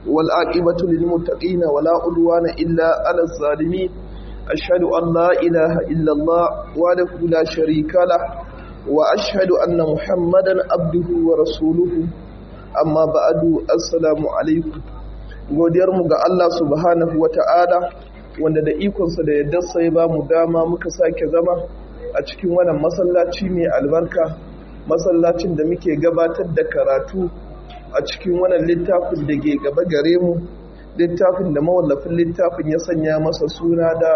والعاقبة للمتقين ولا عدوان إلا على الظالمين أشهد أن لا إله إلا الله وحده لا شريك له وأشهد أن محمدا عبده ورسوله أما بعد السلام عليكم godiyarmu ga Allah subhanahu wa ta'ala wanda da ikonsa da yadda sai ba mu dama muka sake zama a cikin wannan masallaci mai albarka masallacin da muke gabatar da karatu a cikin wannan littafin da ke gaba gare mu littafin da mawallafin littafin ya sanya masa suna da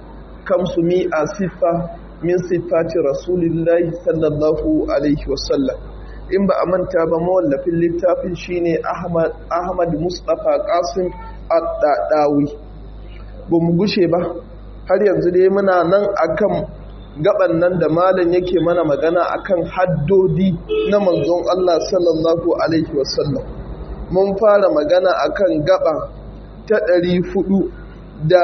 kamsu mi a siffa min siffati rasulillahi sallallahu alaihi wasallam in ba a manta ba mawallafin littafin shine ahmad ahmad mustapha qasim ad-dadawi ba mu gushe ba har yanzu dai muna nan akan gaban nan da malam yake mana magana akan haddodi na manzon Allah sallallahu alaihi wasallam mun fara magana akan gaba ta ɗari fudu da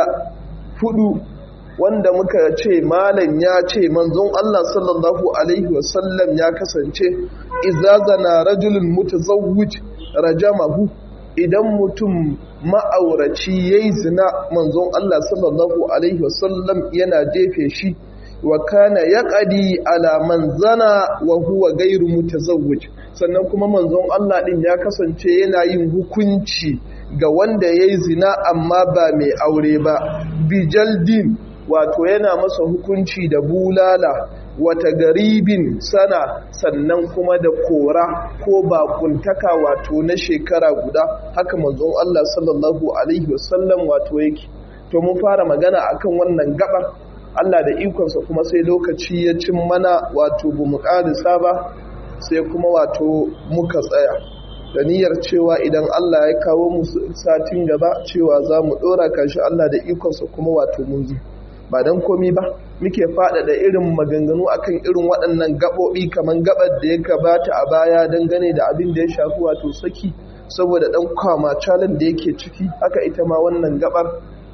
fudu wanda muka ce malam ya ce manzon Allah sallallahu alaihi wasallam ya kasance izazana rajulun mutazawwij rajamahu idan mutum ma'auraci yayi zina manzon Allah sallallahu alaihi wasallam yana jefe shi wa kana yaqadi ala man zana wa huwa ghairu mutazawwij sannan kuma manzon Allah din ya kasance yana yin hukunci ga wanda yayi zina amma ba mai aure ba bijaldin wato yana masa hukunci da bulala wata garibin sana sannan kuma da kora ko bakuntaka wato na shekara guda haka manzon Allah sallallahu alaihi wasallam wato yake to mun fara magana akan wannan gabar Allah da ikonsa kuma sai lokaci ya cin mana wato bu mu ƙarisa ba sai kuma wato muka tsaya da niyyar cewa idan Allah ya kawo mu satin gaba cewa za mu ɗora kashi Allah da ikonsa kuma wato mun zo ba don komi ba muke faɗaɗa irin maganganu akan irin waɗannan gaɓoɓi kamar gaɓar da ya gabata a baya dangane da abin da ya shafi wato saki saboda ɗan kwama calin da yake ciki haka ita ma wannan gaɓar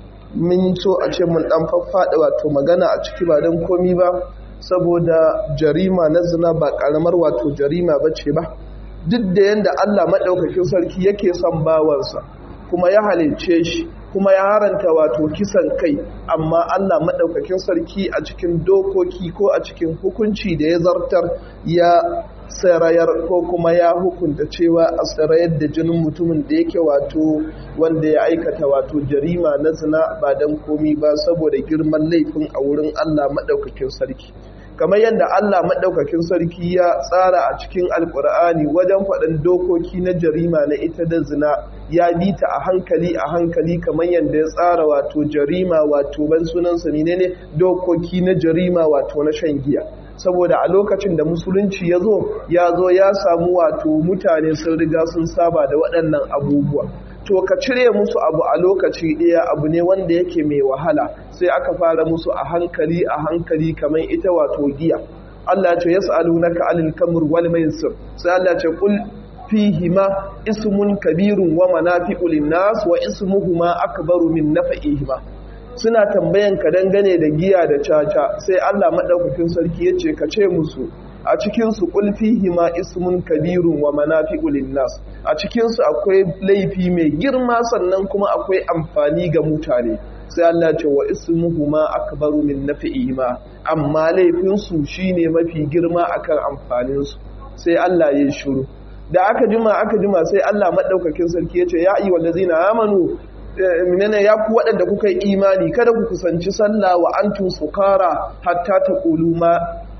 mun so a ce mun ɗan faffaɗa wato magana a ciki ba don komi ba saboda jarima na zina ba ƙaramar wato jarima ba ce ba duk da yadda Allah maɗaukakin sarki yake son bawansa kuma ya halicce shi kuma ya haranta wato kisan kai amma Allah maɗaukakin sarki a cikin dokoki ko a cikin hukunci da ya zartar ya sarayar ko kuma ya hukunta cewa a sarayar da jinin mutumin da yake wato wanda ya aikata wato jarima na zina ba don komi ba saboda girman laifin a wurin Allah maɗaukakin sarki kamar yadda Allah maɗaukakin sarki ya tsara a cikin alkur'ani wajen faɗin dokoki na jarima na ita da zina ya bi ta a hankali a hankali kamar yadda ya tsara wato jarima wato ban sunansa ne dokoki na jarima wato na shan giya saboda a lokacin da musulunci ya zo ya zo ya samu wato mutane sun riga sun saba da waɗannan abubuwa to ka cire musu abu a lokaci ɗaya abu ne wanda yake mai wahala sai aka fara musu a hankali a hankali kamar ita wato giya Allah ce yas'alunaka alil kamr wal maisir sai Allah ce kul fihima ismun kabirun wa manafi'u lin-nas wa ismuhuma akbaru min naf'ihima suna tambayan ka dangane da giya da caca sai Allah madaukakin sarki yace ka ce musu a cikinsu ƙulfihi ma ismun kabirun wa manafi'u linnas a cikinsu akwai laifi mai girma sannan kuma akwai amfani ga mutane sai Allah ce wa ismuhu ma akbaru min nafi'i ma amma laifinsu shine mafi girma akan amfaninsu sai Allah ya shiru da aka jima aka jima sai Allah madaukakin sarki ya ce ya ayyuhal ladzina amanu minene ya ku waɗanda kuka yi imani kada ku kusanci sallah wa antum sukara hatta taqulu ma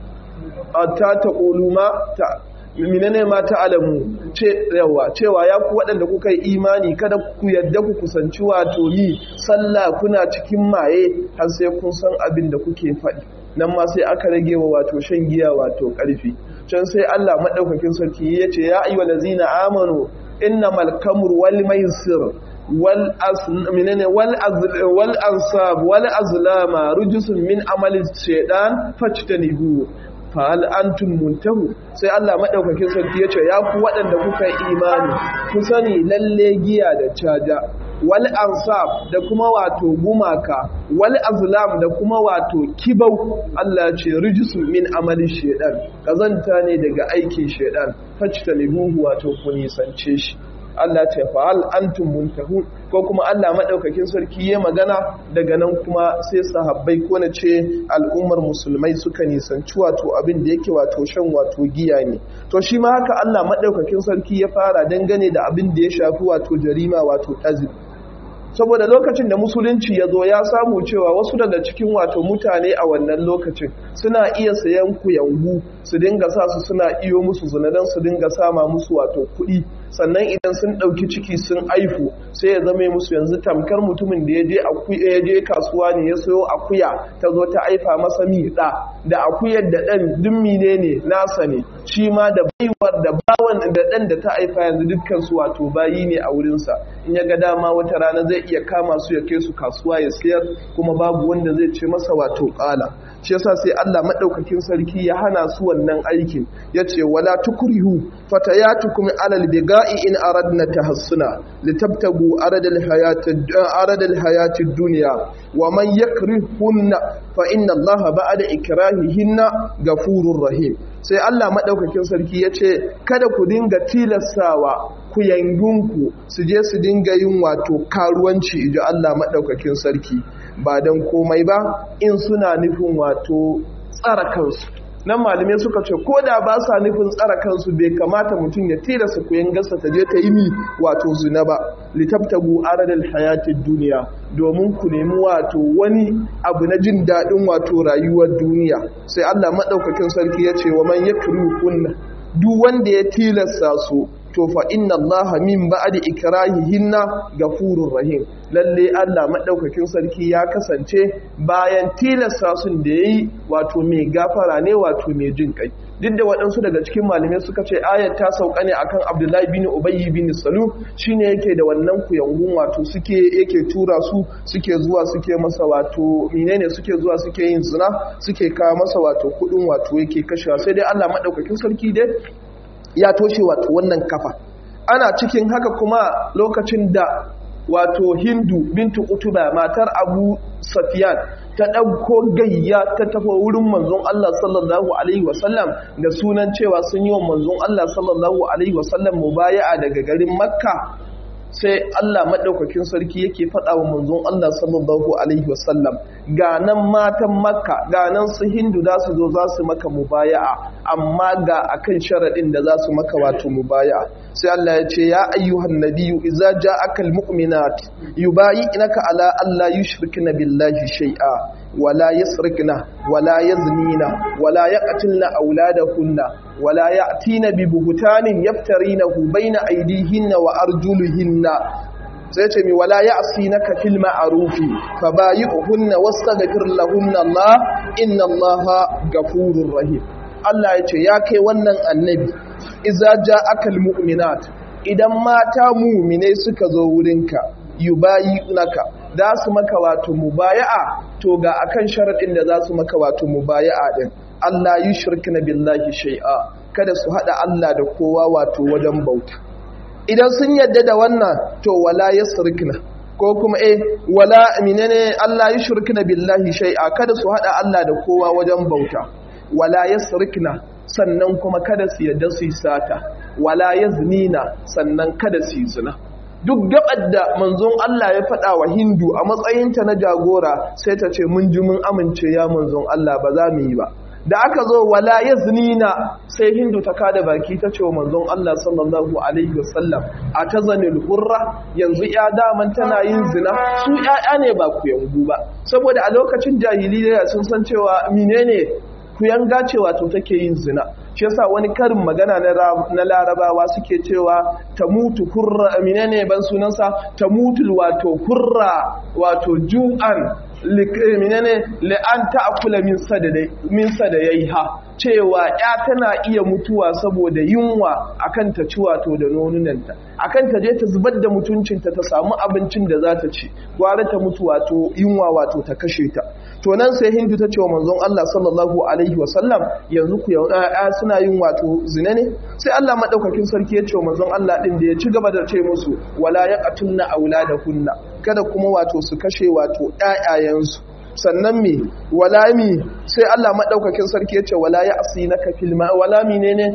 ta ta ma ta minene ma ta alamu yawa cewa ya ku waɗanda kuka yi imani kada ku yadda ku kusanci wato yi sallah kuna cikin maye har sai kun san abin da kuke faɗi nan ma sai aka rage wa wato shan giya wato ƙarfi can sai Allah maɗaukakin sarki ya ce ya ayyuhal ladzina amanu innamal kamru wal maisir wal minene wal wal ansab wal azlama rujusun min amali shaytan fajtanibu fa'al antum muntahu sai Allah madaukakin sarki yace ya ku waɗanda kuka yi imani ku sani lalle giya da caja wal ansab da kuma wato gumaka wal azlam da kuma wato kibau Allah ce rijisu min amalin shedan kazanta ne daga aikin shedan fajtanibuhu wato ku nisance shi Allah ce fa hal antum muntahun ko kuma Allah madaukakin sarki ya magana daga nan kuma sai sahabbai ko na ce al'ummar musulmai suka nisanci wato abin da yake wato shan wato giya ne to shi ma haka Allah madaukakin sarki ya fara dangane da abin da ya shafi wato jarima wato azib saboda lokacin da musulunci ya zo ya samu cewa wasu daga cikin wato mutane a wannan lokacin suna iya sayan kuyangu su dinga sa su suna iyo musu zinadan su dinga sama musu wato kuɗi sannan idan sun ɗauki ciki sun aifu sai ya zama musu yanzu tamkar mutumin da ya je ya je kasuwa ne ya sayo akuya ta zo ta aifa masa miɗa da akuyar da ɗan dummi ne ne nasa ne shi ma da baiwar da bawan da ɗan da ta aifa yanzu dukkan su wato bayi ne a wurinsa in ya ga dama wata rana zai iya kama su ya kai su kasuwa ya siyar kuma babu wanda zai ce masa wato ƙala shi yasa sai Allah madaukakin sarki ya hana su wannan aikin yace wala tukrihu fatayatukum alal biga'i in aradna tahassuna litabtagu aradal hayatid aradal hayatid dunya wa man yakrihunna fa inna Allah ba'da ikrahihinna gafurur rahim sai Allah madaukakin sarki yace kada ku dinga tilastawa ku yangunku su je su dinga yin wato karuwanci iji Allah madaukakin sarki ba don komai ba in suna nufin wato tsara kansu nan malamai suka ce ko da ba sa nufin tsara kansu bai kamata mutum ya tilasta koyan gasa ta je ta yi mi wato zina ba litabtagu aradal hayatid duniya domin ku nemi wato wani abu na jin daɗin wato rayuwar duniya sai Allah maɗaukakin sarki ya ce wa man yakru kunna duk wanda ya tilasta su to fa inna allaha min ba'di ikrahihinna gafurur rahim lalle Allah madaukakin sarki ya kasance bayan tilasta sun da yayi wato mai gafara ne wato mai jin kai duk da waɗansu daga cikin malamai suka ce ayat ta sauka ne akan Abdullahi bin Ubayy bin Salul shine yake da wannan kuyangun wato suke yake tura su suke zuwa suke masa wato menene suke zuwa suke yin zina suke kawo masa wato kudin wato yake kashewa sai dai Allah madaukakin sarki dai ya toshe wato wannan kafa ana cikin haka kuma lokacin da wato hindu bintu utuba matar abu safiyan ta ɗauko gayya ta tafi wurin manzon Allah sallallahu alaihi wasallam da sunan cewa sun yi wa manzon Allah sallallahu alaihi wasallam mubaya'a daga garin makka sai Allah maɗaukakin sarki yake faɗa wa manzon Allah sallallahu alaihi wasallam ga nan matan makka ga nan su hindu za su zo za su maka mubaya'a amma ga akan sharaɗin da za su maka wato mubaya'a sai Allah ya ce ya ayyuhan nabiyyu idza ja'aka almu'minat yubayyinaka ala alla yushrikna billahi shay'a ولا يسرقن ولا يزنين ولا يقتلن أولادهن ولا يأتين ببهتان يفترينه بين أيديهن وأرجلهن sai mi wala ya'sinaka fil ma'rufi fabayi'hunna wastaghfir lahunna Allah inna Allaha ghafurur rahim Allah ya ce ya kai wannan annabi idza ja'aka almu'minat idan mata mu'mine suka zo wurinka yubayinaka za su maka wato mubaya'a to ga akan sharadin da za su maka wato mubaya'a din Allah yushrikna billahi shay'a kada su hada Allah da kowa wato wajen bauta idan sun yadda da wannan to wala yasrikna ko kuma eh wala menene Allah yushrikna billahi shay'a kada su hada Allah da kowa wajen bauta wala yasrikna sannan kuma kada su yadda su yi sata wala yaznina sannan kada su yi zina duk gabar da manzon Allah ya faɗa wa Hindu a matsayinta na jagora sai ta ce mun ji mun amince ya manzon Allah ba za mu yi ba da aka zo wala yaznina sai Hindu ta kada baki ta ce wa manzon Allah sallallahu alaihi wasallam a tazanil hurra yanzu ya daman tana yin zina su ƴaƴa ne ba ku yangu ba saboda a lokacin jahiliya sun san cewa menene ku yanga cewa to take yin zina shi yasa wani karin magana na larabawa suke cewa ta mutu kurra menene ban sunansa ta mutu wato kurra wato ju'an menene la'an ta'kula min sadadai min sadayaiha cewa ya tana iya mutuwa saboda yunwa akan ta ci wato da nonunanta akan ta je ta zubar da mutuncinta ta samu abincin da za ta ci gwara ta mutu wato yunwa wato ta kashe ta to nan sai hindu ta ce wa manzon Allah sallallahu alaihi wasallam yanzu ku ya suna yin wato zina ne sai Allah madaukakin sarki ya ce wa manzon Allah din da ya ci gaba da ce musu wala yaqtulna auladahunna kada kuma wato su kashe wato ƴaƴayensu sannan me wala mi sai Allah madaukakin sarki yace wala ya asinaka fil ma wala menene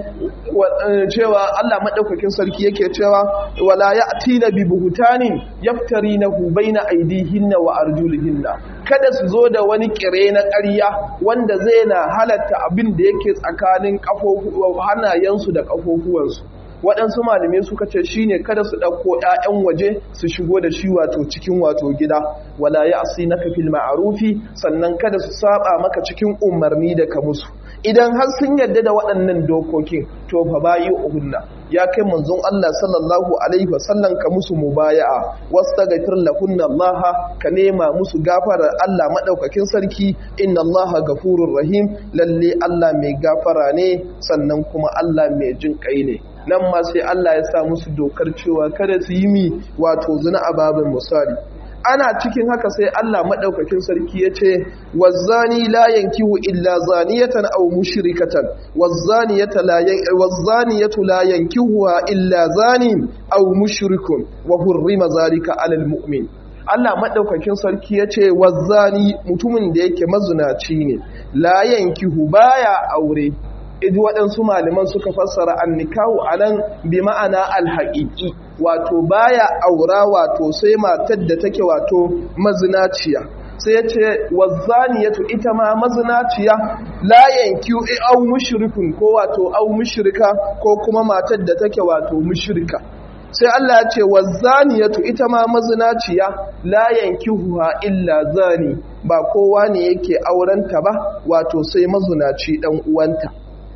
cewa Allah madaukakin sarki yake cewa wala ya'tina bi buhtanin yaftarinahu baina aydihinna wa arjulihinna kada su zo da wani kire na ƙarya wanda zai na halatta abin da yake tsakanin hannayensu da kafofuwansu waɗansu malamai suka ce shine kada su ɗauko 'ya'yan waje su shigo da shi wato cikin wato gida wala ya asi na kafil ma'arufi sannan kada su saba maka cikin umarni da ka musu idan har sun yarda da waɗannan dokokin to fa bayi uhunna ya kai manzon Allah sallallahu alaihi wasallam ka musu mubaya'a wastaghfir lahunna Allah ka nema musu gafarar Allah madaukakin sarki inna Allah gafurur rahim lalle Allah mai gafara ne sannan kuma Allah mai jin kai ne nan ma sai Allah ya sa musu dokar cewa kada su yi mi wato zina a babin misali ana cikin haka sai Allah madaukakin sarki ya ce wazzani la yankihu illa zaniyatan aw mushrikatan wazzaniyatu la wazzaniyatu la yankihuha illa zanin aw mushrikun wa hurrima zalika alal mu'min Allah madaukakin sarki ya ce wazzani mutumin da yake mazunaci ne la yankihu baya aure idi waɗansu malaman suka fassara annikahu a nan bi ma'ana alhaƙiƙi wato baya aura wato sai matar da take wato mazinaciya sai ya ce wazzaniyatu ita ma mazinaciya la yanki au mushrikun ko wato au mushrika ko kuma matar da take wato mushrika sai Allah ya ce wazzaniyatu ita ma mazinaciya la yankihuha illa zani ba kowa ne yake aurenta ba wato sai mazinaci dan uwanta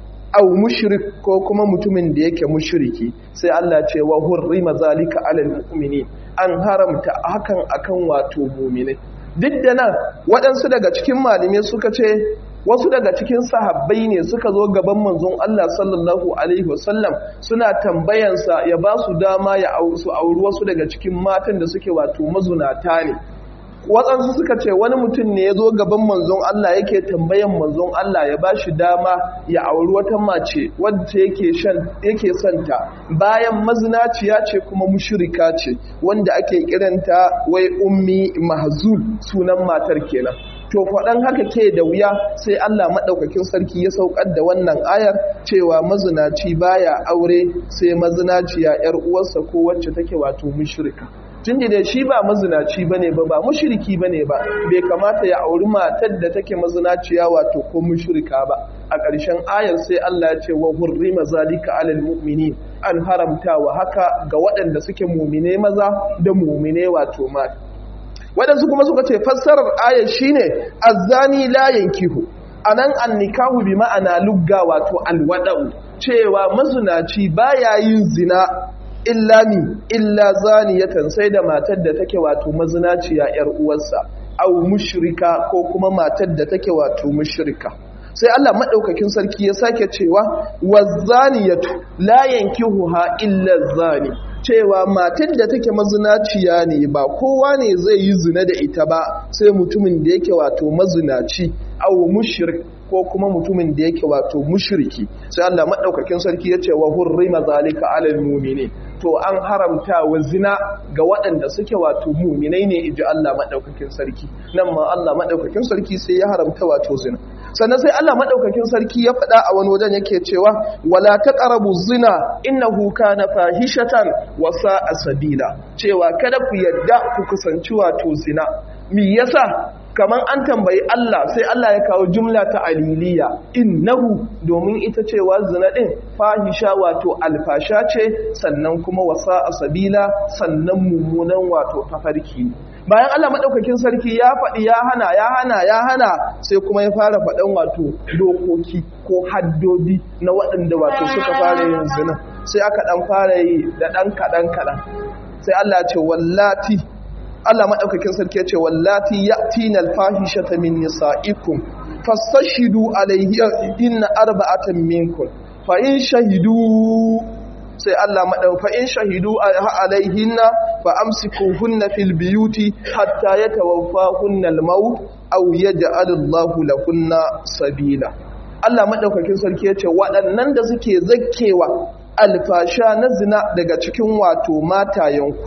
au mushrik ko kuma mutumin da yake mushriki sai Allah ce wa hurrima zalika alal mu'minin an haramta hakan akan wato mu'minai duk da nan waɗansu daga cikin malamai suka ce wasu daga cikin sahabbai ne suka zo gaban manzon Allah sallallahu alaihi wasallam suna tambayansa ya ba su dama ya su auri wasu daga cikin matan da suke wato mazunata ne watsansu suka ce wani mutum ne ya zo gaban manzon Allah yake tambayan manzon Allah ya ba shi dama ya auri wata mace wadda yake shan yake santa bayan mazinaciya ce kuma mushrika ce wanda ake kiranta wai ummi mahzul sunan matar kenan to faɗan haka ke da wuya sai Allah maɗaukakin sarki ya saukar da wannan ayar cewa mazinaci baya aure sai mazinaciya 'yar uwarsa ko wacce take wato mushrika tunda da shi ba mazinaci bane ba ba mushriki bane ba bai kamata ya auri matar da take mazinaciya wato ko mushrika ba a ƙarshen ayar sai Allah ya ce wa hurrima zalika alal mu'minin an haramta wa haka ga waɗanda suke mumine maza da mumine wato mata waɗansu kuma suka ce fassarar ayar shine azzani la yankihu anan annikahu bi ma'ana lugga wato alwada'u cewa mazunaci baya yin zina illa mi illa zaniyatan sai da matar da take wato mazinaciya yar uwarsa au mushrika ko kuma matar da take wato mushrika sai Allah madaukakin sarki ya sake cewa wazaniyatu la yankihuha illa zani cewa matar da take mazinaciya ne ba kowa ne zai yi zina da ita ba sai mutumin da yake wato mazinaci au mushrik ko kuma mutumin da yake wato mushriki sai Allah madaukakin sarki ya ce wa hurrima zalika alal mu'minin to an haramta wa zina ga waɗanda suke wato mu'minai ne inji Allah madaukakin sarki nan ma Allah madaukakin sarki sai ya haramta wato zina sannan sai Allah madaukakin sarki ya faɗa a wani wajen yake cewa wala taqrabu zina innahu kana fahishatan wa sa'a sabila cewa kada ku yadda ku kusanci wato zina me yasa kaman an tambayi Allah sai Allah ya kawo jumla ta aliliya innahu domin ita cewa zina din fahisha wato alfasha ce sannan kuma wasa sabila sannan mummunan wato tafarki bayan Allah madaukakin sarki ya faɗi ya hana ya hana ya hana sai kuma ya fara faɗan wato dokoki ko haddodi na waɗanda wato suka fara yin zina sai aka ɗan fara yi da ɗan kaɗan kaɗan sai Allah ya ce wallati Allah maɗaukakin sarki ya ce wallati ya tinal fahishata min nisa'ikum fastashidu alayhinna arba'atan minkum fa in shahidu sai Allah maɗau fa in shahidu alayhinna fa amsikuhunna fil biyuti hatta yatawaffahunna al-maut aw yaj'al Allahu lahunna sabila Allah maɗaukakin sarki ya ce waɗannan da suke zakkewa alfasha na zina daga cikin wato matayenku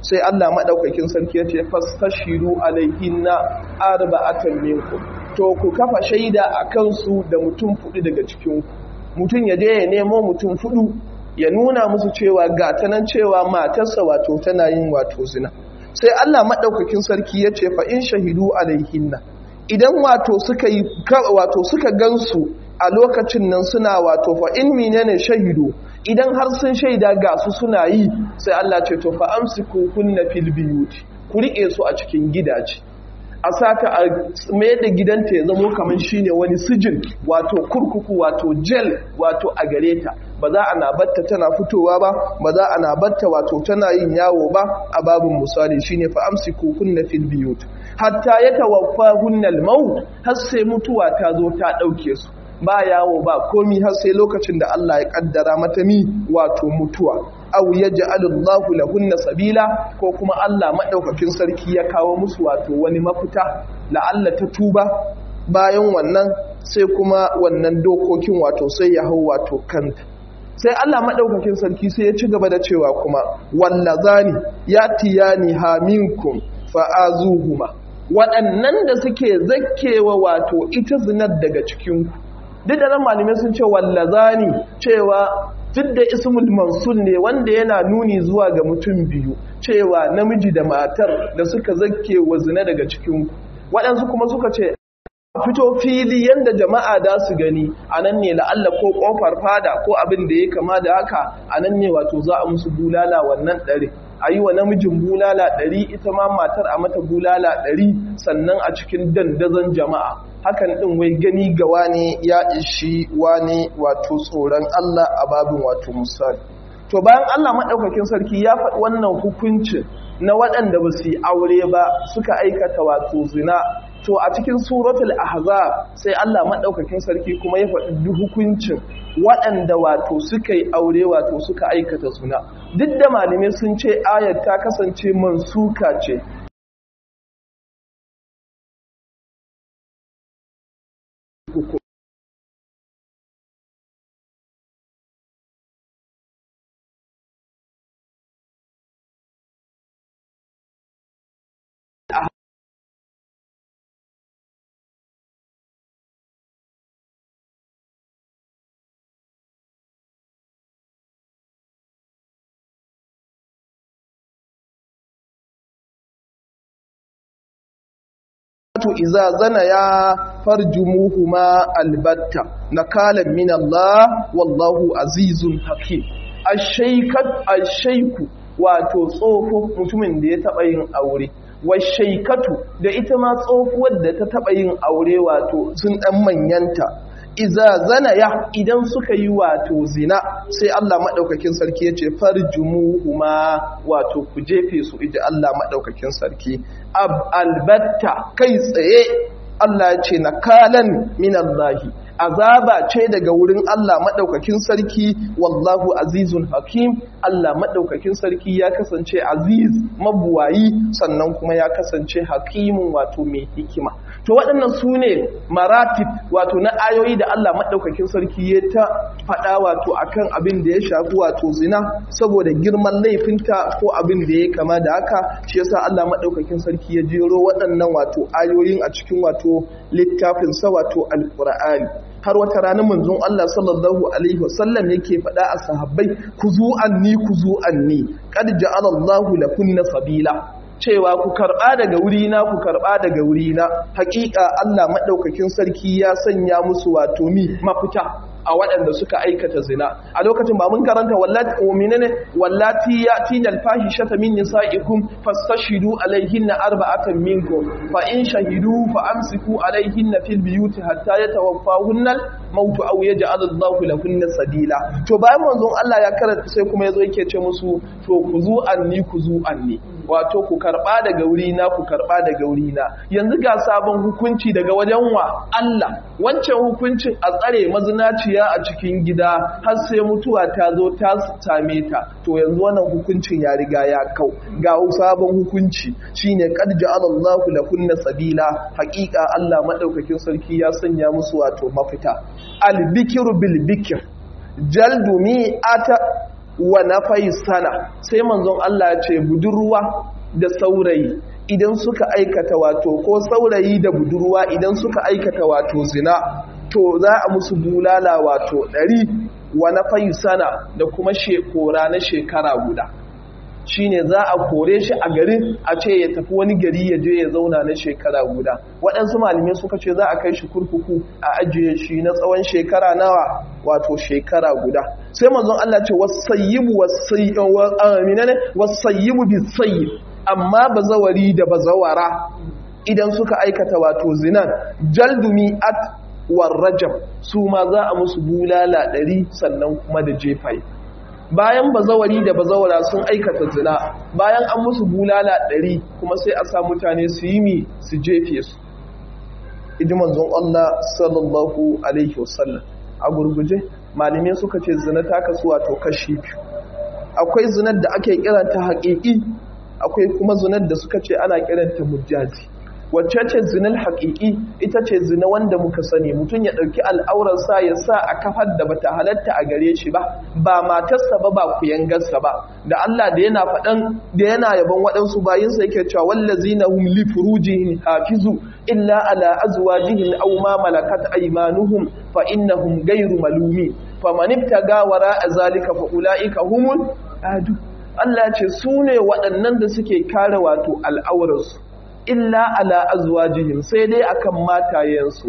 sai Allah madaukakin sarki ya ce fastashiru alaihinna arba'atan minkum to ku kafa shaida akan su da mutum fudu daga cikin ku mutum ya je ya nemo mutum fudu ya nuna musu cewa ga ta nan cewa matarsa wato tana yin wato zina sai Allah madaukakin sarki ya ce fa in shahidu alaihinna idan wato suka yi wato suka gansu a lokacin nan suna wato fa in menene shahidu idan har sun shaida ga su suna yi sai Allah ce to fa amsiku kunna fil biyuti ku rike su a cikin gidaje a sata a mai da gidanta ya zamo kamar shine wani sijin wato kurkuku wato jel wato a gare ta ba za a nabatta tana fitowa ba ba za a nabatta wato tana yin yawo ba a babin misali shine fa amsiku kunna fil biyut hatta yatawaffa hunnal maut har sai mutuwa ta zo ta dauke su ba yawo ba komi har sai lokacin da Allah ya kaddara mata mi wato mutuwa aw yaj'alullahu lahunna sabila ko kuma Allah madaukakin sarki ya kawo musu wato wani mafita la'alla ta tuba bayan wannan sai kuma wannan dokokin wato sai ya hau wato kanta sai Allah madaukakin sarki sai ya ci gaba da cewa kuma wallazani yatiyani haminkum fa'azuhuma waɗannan da suke zakkewa wato ita zinar daga cikinku duk da nan malamai sun ce wallazani cewa duk da ismul mansul ne wanda yana nuni zuwa ga mutum biyu cewa namiji da matar da suka zakke wa zina daga cikin waɗansu kuma suka ce fito fili yanda jama'a da su gani a nan ne la'alla ko ƙofar fada ko abin da ya kama da haka a nan ne wato za a musu bulala wannan ɗari a yi wa namijin bulala ɗari ita ma matar a mata bulala ɗari sannan a cikin dandazon jama'a hakan ɗin wai gani ga wane ya ishi wane wato tsoron Allah a babin wato misali to bayan Allah maɗaukakin sarki ya faɗi wannan hukuncin na waɗanda ba su yi aure ba suka aikata wato zina to a cikin suratul ahzab sai Allah maɗaukakin sarki kuma ya faɗi hukuncin waɗanda wato suka yi aure wato suka aikata zina duk da malamai sun ce ayat ta kasance mansuka ce to iza zana ya farjumuhuma albatta nakalan min Allah wallahu azizun hakim ashaykat ashayku wato tsofo mutumin da ya taba yin aure washaykatu da ita ma tsofuwar da ta taba yin aure wato sun dan manyanta iza zana ya idan suka yi wato zina sai Allah maɗaukakin sarki ya ce farjumuhuma wato ku jefe su iji Allah maɗaukakin sarki albatta kai tsaye Allah ya ce nakalan min Allahi azaba ce daga wurin Allah maɗaukakin sarki wallahu azizun hakim Allah maɗaukakin sarki ya kasance aziz mabuwayi sannan kuma ya kasance hakimin wato mai hikima to waɗannan su ne maratib wato na ayoyi da Allah maɗaukakin sarki ya ta faɗa wato akan abin da ya shafi wato zina saboda girman laifinta ko abin da ya kama da haka shi yasa Allah maɗaukakin sarki ya jero waɗannan wato ayoyin a cikin wato littafinsa wato alƙur'ani har wata ranar manzon Allah sallallahu alaihi wasallam yake faɗa a sahabbai ku zu anni ku zu anni qad ja'ala Allahu lakunna sabila cewa ku karɓa daga wurina ku karɓa daga wurina haƙiƙa Allah maɗaukakin sarki ya sanya musu wato mi mafita a waɗanda suka aikata zina a lokacin ba mun karanta wallati mu'minane wallati yatina alfahishata min nisaikum fastashidu alaihinna arba'atan minkum fa in shahidu fa amsiku alaihinna fil biyuti hatta yatawaffahunna mautu aw yaj'al Allahu lahunna sadila to bayan manzon Allah ya karanta sai kuma yazo yake ce musu to ku zu anni ku zu anni wato ku karba daga wuri na ku karba daga wuri na yanzu ga sabon hukunci daga wajen wa Allah wancan hukuncin a tsare mazinaciya a cikin gida har sai mutuwa ta zo ta same ta to yanzu wannan hukuncin ya riga ya kau ga sabon hukunci shine qad ja'ala Allahu lakunna sabila haqiqa Allah madaukakin sarki ya sanya musu wato mafita al-bikru bil bikr jaldu mi'ata wa nafai sana sai manzon Allah ya ce budurwa da saurayi idan suka aikata wato ko saurayi da budurwa idan suka aikata wato zina to za a musu bulala wato ɗari wa nafai sana da kuma shekora na shekara guda shine za a kore shi a garin a ce ya tafi wani gari ya je ya zauna na shekara guda waɗansu malamai suka ce za a kai shi kurkuku a ajiye shi na tsawon shekara nawa wato shekara guda sai manzon Allah ce wasayyibu wasayyibu bisayyib amma bazawari da bazawara idan suka aikata wato zinan jaldumi at warrajab su ma za a musu bulala ɗari sannan kuma da jefai bayan bazawari da bazawara sun aikata zina bayan an musu bulala ɗari kuma sai a sa mutane su yi mi su jefe su iji manzon Allah sallallahu alaihi wasallam a gurguje malamai suka ce zina ta kasu wato kashi biyu akwai zinar da ake kiranta haƙiƙi akwai kuma zinar da suka ce ana kiranta mujazi wacce ce zinar haƙiƙi ita ce zina wanda muka sani mutum ya ɗauki al'aurarsa ya sa a kafar da bata halatta a gare shi ba ba matarsa ba ba kuyangarsa ba da Allah da yana faɗan da yana yaban waɗansu bayinsa yake cewa wallazina hum li furujihim hafizu illa ala azwajihim aw ma malakat aymanuhum fa innahum ghayru malumin faman ibtaga wara'a zalika fa ulaika humul adu Allah ce su ne waɗannan da suke kare wato al'aurarsu illa ala azwajihim sai dai akan matayensu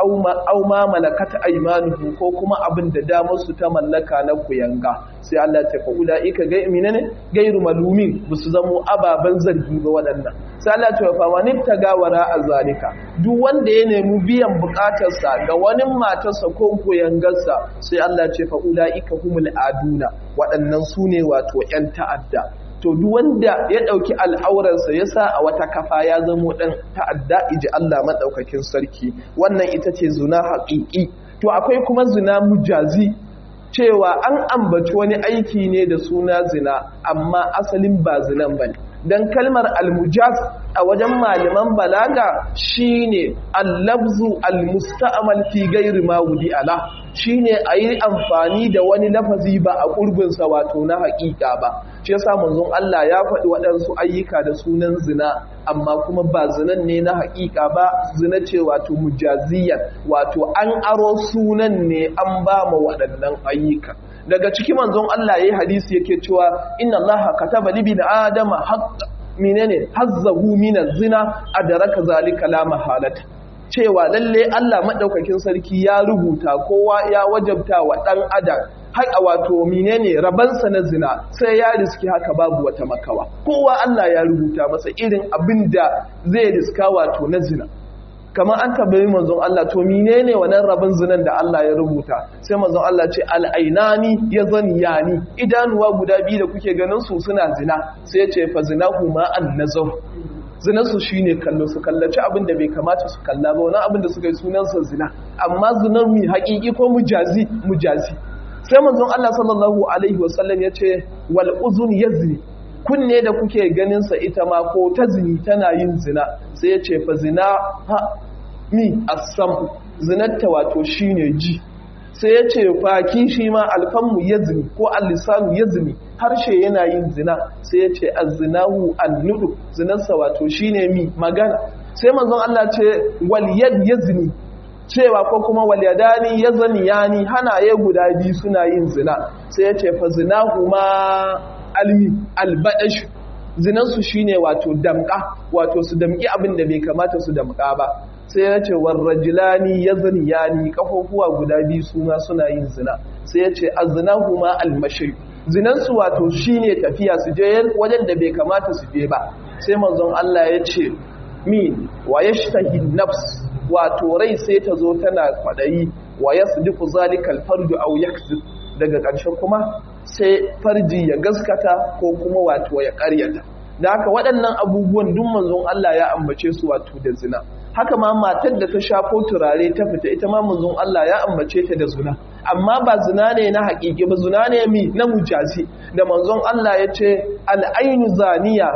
aw ma malakat aymanuhum ko kuma abin da damar su ta mallaka na kuyanga sai Allah ta fa ulaika ga minane gairu malumin busu zamo ababan zargi ba waɗannan sai Allah ta fa man tagawara azalika duk wanda ya nemi biyan bukatarsa ga wani matarsa ko kuyangarsa sai Allah ce fa ulaika humul aduna waɗannan su ne wato 'yan ta'adda to duk wanda ya ɗauki al'aurarsa ya sa a wata kafa ya zamo ɗan ta'adda iji Allah maɗaukakin sarki wannan ita ce zina haƙiƙi to akwai kuma zina mujazi cewa an ambaci wani aiki ne da suna zina amma asalin ba zinan ba ne don kalmar almujaz a wajen malaman balaga shine allabzu almusta'mal fi gairi ma wudi ala shine a yi amfani da wani lafazi ba a ƙurbinsa wato na haƙiƙa ba shi yasa manzon Allah ya faɗi waɗansu ayyuka da sunan zina amma kuma ba zinan ne na haƙiƙa ba zina ce wato mujaziyan wato an aro sunan ne an ba ma waɗannan ayyuka daga ciki manzon Allah yayi hadisi yake cewa inna Allah kataba li bin adama haqq menene hazzahu min zina adraka zalika la mahalata cewa lalle Allah madaukakin sarki ya rubuta kowa ya wajabta wa dan adam haƙa wato menene rabansa na zina sai ya riski haka babu wata makawa kowa Allah ya rubuta masa irin abin da zai riska wato na zina kamar an tabbayi manzon Allah to menene wannan rabin zinan da Allah ya rubuta sai manzon Allah ce al'ainani ya zaniyani idanuwa guda biyu da kuke ganin su suna zina sai ya ce fa zinahu ma an nazar zinarsu shi ne kallo su kallaci abin da bai kamata su kalla ba wani abin da suka yi sunansa zina amma zinar mu haƙiƙi ko mujazi mujazi sai manzon Allah sallallahu alaihi wasallam ya ce wal uzun yazni kunne da kuke ganin sa ita ma ko ta zini tana yin zina sai ya ce fa zina ha mi asam zinatta wato shine ji sai ya ce faki shi ma alfanmu yazni ko al-lisanu yazni harshe yana yin zina sai ya ce azzinahu annudu zinarsa wato shine mi magana sai manzon Allah ce wal yad yazni cewa ko kuma wal yadani yazni yani hanaye guda biyu suna yin zina sai ya ce fa zinahu ma almi albadash zinansu shine wato damka wato su damki abin da bai kamata su damka ba sai ya ce warrajilani yazniyani kafofuwa guda biyu suna suna yin zina sai ya ce aznahu ma almashi zinansu wato shine tafiya su je wajen da bai kamata su je ba sai manzon Allah ya ce min wa yashtahi nafs wato rai sai ta zo tana kwadayi wa yasdiqu zalika alfarju aw yakzib daga ƙarshe kuma sai farji ya gaskata ko kuma wato ya ƙaryata da haka waɗannan abubuwan duk manzon Allah ya ambace su wato da zina haka ma matar da ta shafo turare ta fita ita ma manzon Allah ya ambace ta da zina amma ba zina ne na haƙiƙi ba zina ne mi na mujazi da manzon Allah ya ce al'ainu zaniya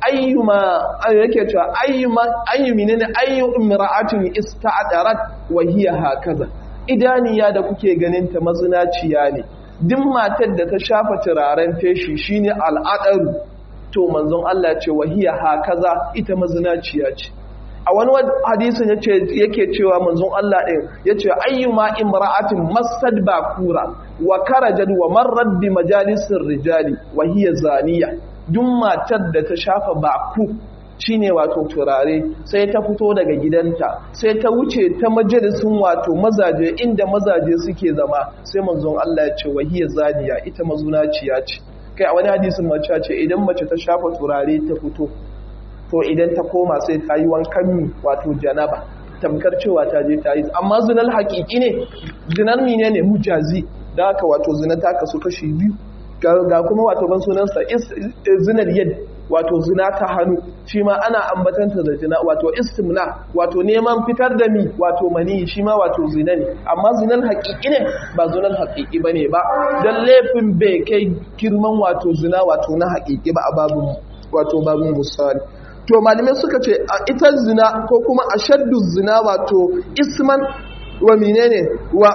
ayyuma yake cewa ayyuma ayyumi ne ayyu imra'atin ista'darat wa hiya hakaza idaniya da kuke ganin ta mazinaciya ne duk matar da ta shafa turaren feshi shine al'adaru to manzon Allah ce wahiya hakaza ita mazinaciya ce a wani hadisin yake cewa manzon Allah ɗin ya ce ayyuma imra'atin masad bakura wa karajad wa marrad bi majalisir rijali wa hiya zaniya duk matar da ta shafa baku shine wato turare sai ta fito daga gidanta sai ta wuce ta majalisin wato mazaje inda mazaje suke zama sai manzon Allah ya ce wa hiya zaniya ita mazunaciya ce kai a wani hadisin mace ce idan mace ta shafa turare ta fito to idan ta koma sai ta yi wankan mi wato janaba tamkar cewa ta je ta yi amma zinar haƙiƙi ne zinar mine ne mujazi da haka wato zina ta kasu kashi biyu ga kuma wato ban sunansa zinar yad wato zina ta hannu shi ma ana ambatanta da zina wato istimna wato neman fitar da mi wato mani shi ma wato zina ne amma zinar haƙiƙi ne ba zinar haƙiƙi ba ne ba don laifin bai kai girman wato zina wato na haƙiƙi ba a babin wato babin misali to malamai suka ce a ita zina ko kuma a shaddu zina wato isman wa menene wa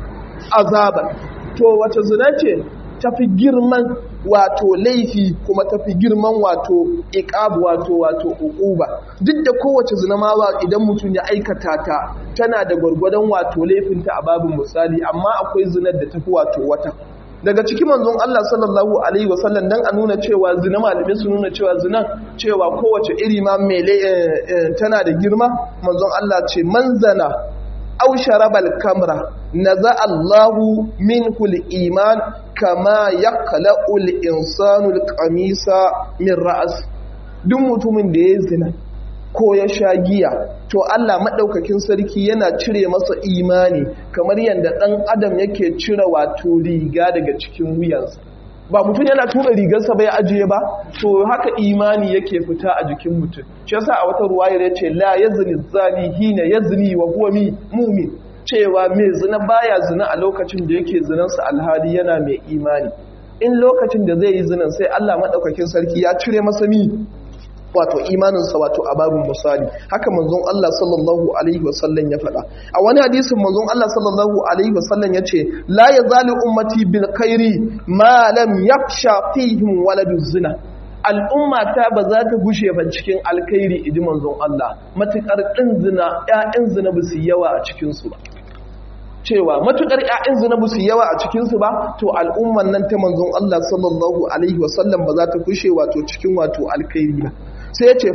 azaba to wace zina ce tafi girman wato laifi kuma tafi girman wato iqab wato wato uquba duk da kowace zina ma idan mutum ya aikata ta tana da gwargwadon wato laifinta a babin misali amma akwai zinar da tafi wato wata daga cikin manzon Allah sallallahu alaihi wasallam dan a nuna cewa zina malamai su nuna cewa zina cewa kowace iri ma mai tana da girma manzon Allah ce manzana aw sharabal kamra naza Allahu minhu iman kama yaqla'u al-insanu al-qamisa min ra's duk mutumin da ya zina ko ya sha giya to Allah maɗaukakin sarki yana cire masa imani kamar yadda ɗan adam yake cire wato riga daga cikin wuyansa ba mutum yana tura rigarsa bai ajiye ba to haka imani yake fita a jikin mutum shi yasa a wata ruwayar ya ce la yazni zani hina yazni wa huwa mumin cewa mai zina baya zina a lokacin da yake zinansa alhali yana mai imani in lokacin da zai yi zinan sai Allah maɗaukakin sarki ya cire masa mi wato imaninsa wato a babin misali haka manzon Allah sallallahu alaihi wasallam ya faɗa a wani hadisin manzon Allah sallallahu alaihi wasallam ya ce la yazalu ummati bil khairi ma lam yafsha fihim waladu zina al'umma ta ba za ta gushe ba cikin alkhairi idi manzon Allah matukar din zina ƴaƴan zina ba su yawa a cikin su ba cewa matukar ƴaƴan zina ba su yawa a cikin su ba to al'umman nan ta manzon Allah sallallahu alaihi wasallam ba za ta gushe wato cikin wato alkhairi ba sai ya ce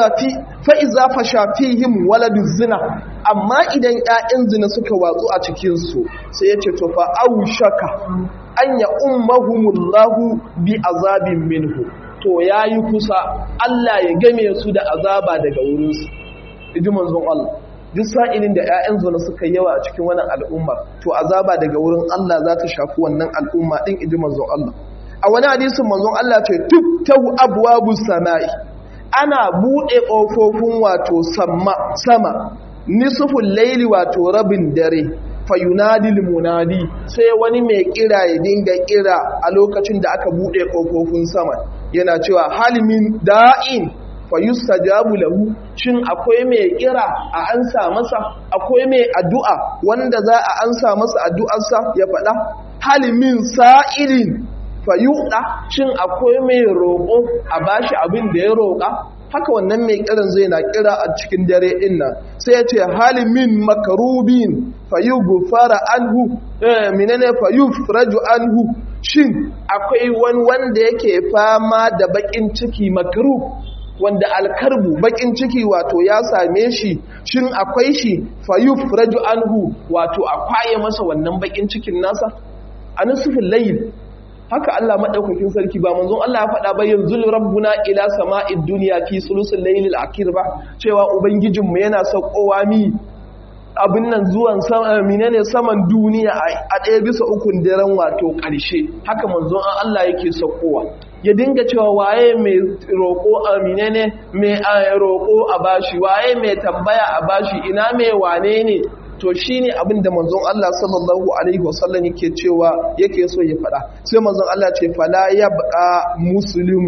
fa'iza fasha fihim waladu zina amma idan ‘ya'yan zina suka watsu a cikinsu sai ya ce tofa au shaka an ya ummahumullahu bi azabin minhu to ya yi kusa Allah ya game su da azaba daga wurinsu iji manzon Allah duk sa'ilin da ‘ya'yan zina suka yawa a cikin wannan al'ummar to azaba daga wurin Allah za ta shafi wannan al'umma ɗin iji manzon Allah a wani hadisin manzon Allah ce tuk tahu abuwa sama'i ana buɗe ƙofofin wato sama nisufin laili wato rabin dare fayunadil munadi sai wani mai kira ya dinga kira a lokacin da aka buɗe ƙofofin sama yana cewa halimin da'in fayustajabu lahu shin akwai mai kira a ansa masa akwai mai addu'a wanda za a ansa masa addu'arsa ya faɗa halimin sa'ilin fayuɗa shin akwai mai roƙo a bashi abin da ya roƙa haka wannan mai kiran zai na kira a cikin dare ɗin nan sai ya ce halimin makarubin fayu gufara anhu minene fayu raju anhu shin akwai wani wanda yake fama da baƙin ciki makarub wanda alkarbu baƙin ciki wato ya same shi shin akwai shi fayu raju anhu wato a kwaye masa wannan baƙin cikin nasa a nusufin layin haka Allah madaukakin sarki ba manzon Allah ya faɗa ba yanzu rabbuna ila sama'id dunya fi sulusul laylil akhir ba cewa ubangijinmu yana saukowa mi abin nan zuwan sama menene saman duniya a ɗaya bisa ukun daren wato ƙarshe haka manzon Allah yake saukowa ya dinga cewa waye mai roƙo a menene mai roƙo a bashi waye mai tambaya a bashi ina mai wane ne to shi ne abin da manzon Allah sallallahu Alaihi wasallam yake cewa yake so ya faɗa sai manzon Allah ce fala ya baƙa musulmin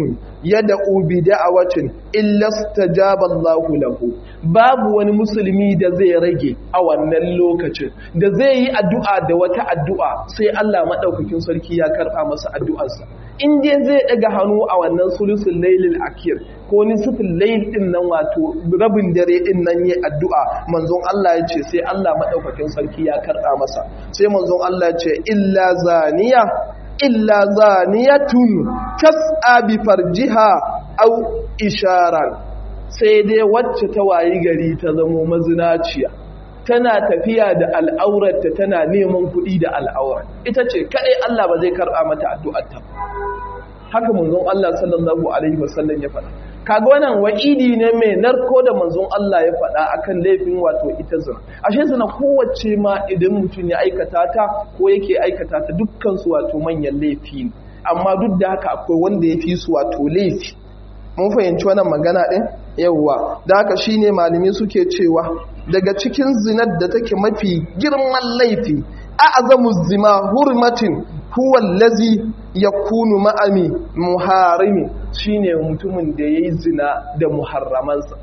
yad'u bi da'awatin illa istajaba Allahu lahu babu wani musulmi da zai rage a wannan lokacin da zai yi addu'a da wata addu'a sai Allah madaukakin sarki ya karba masa addu'arsa in dai zai daga hannu a wannan sulusul lailil akir ko nisful layl din nan wato rabin dare din nan yi addu'a manzon Allah ya ce sai Allah madaukakin sarki ya karba masa sai manzon Allah ya ce illa zaniya illa zaniyatun tas'a bi farjiha aw isharan sai dai wacce ta wayi gari ta zamo mazinaciya tana tafiya da al'aurarta tana neman kuɗi da al'aurar ita ce kaɗai Allah ba zai karɓa mata addu'arta haka manzon Allah sallallahu alaihi wasallam ya faɗa kaga wannan wa'idi ne mai narko da manzon Allah ya faɗa akan laifin wato ita zina ashe zina kowace ma idan mutum ya aikata ta ko yake aikata ta dukkan su wato manyan laifi ne amma duk da haka akwai wanda ya fi su wato laifi mun fahimci wannan magana ɗin yawwa da haka shine malami suke cewa daga cikin zinar da take mafi girman laifi a'zamu zima hurmatin huwa allazi yakunu ma'ami muharimi shine mutumin da yayi zina da muharramansa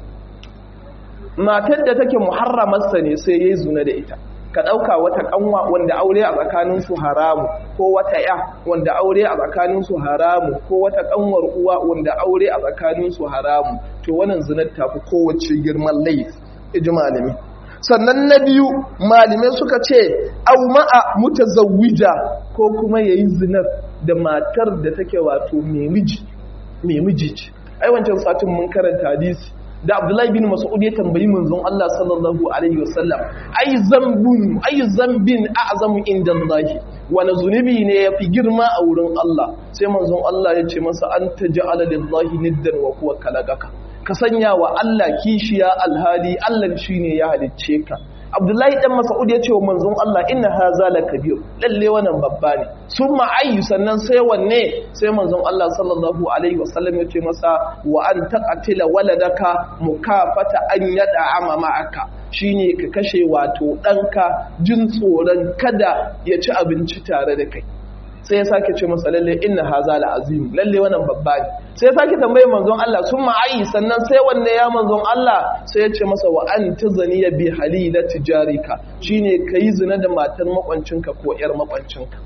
matar da take muharramarsa ne sai yayi zina da ita ka ɗauka wata ƙanwa wanda aure a tsakaninsu haramu ko wata ya wanda aure a tsakaninsu haramu ko wata ƙanwar uwa wanda aure a tsakaninsu haramu to wannan zinar tafi kowace girman laifi iji malami sannan na biyu malamai suka ce au ma'a mutazawwija ko kuma yayi zinar da matar da take wato mai miji mai miji ce ai wancan satin mun karanta hadisi da Abdullahi bin Mas'ud ya tambayi manzon Allah sallallahu alaihi wasallam ai zambun ai zambin a'zamu inda Allah wani zunubi ne yafi girma a wurin Allah sai manzon Allah ya ce masa an taj'ala lillahi niddan wa huwa kalaqaka ka sanya wa Allah kishiya alhali Allah shine ya halicce ka Abdullahi dan Mas'ud ya ce wa manzon Allah inna haza la kabir lalle wannan babba ne summa ayyu sannan sai wanne sai manzon Allah sallallahu alaihi wasallam ya ce masa wa an taqatila waladaka mukafata an yada ama ma'aka shine ka kashe wato danka jin tsoron kada ya ci abinci tare da kai sai ya sake ce masa lalle inna haza la azim lalle wannan babba ne sai ya sake tambaye manzon Allah sun ma'ayi sannan sai wanne ya manzon Allah sai ya ce masa wa an tazaniya bi halila tijarika shine kai zina da matar makwancinka ko yar makwancinka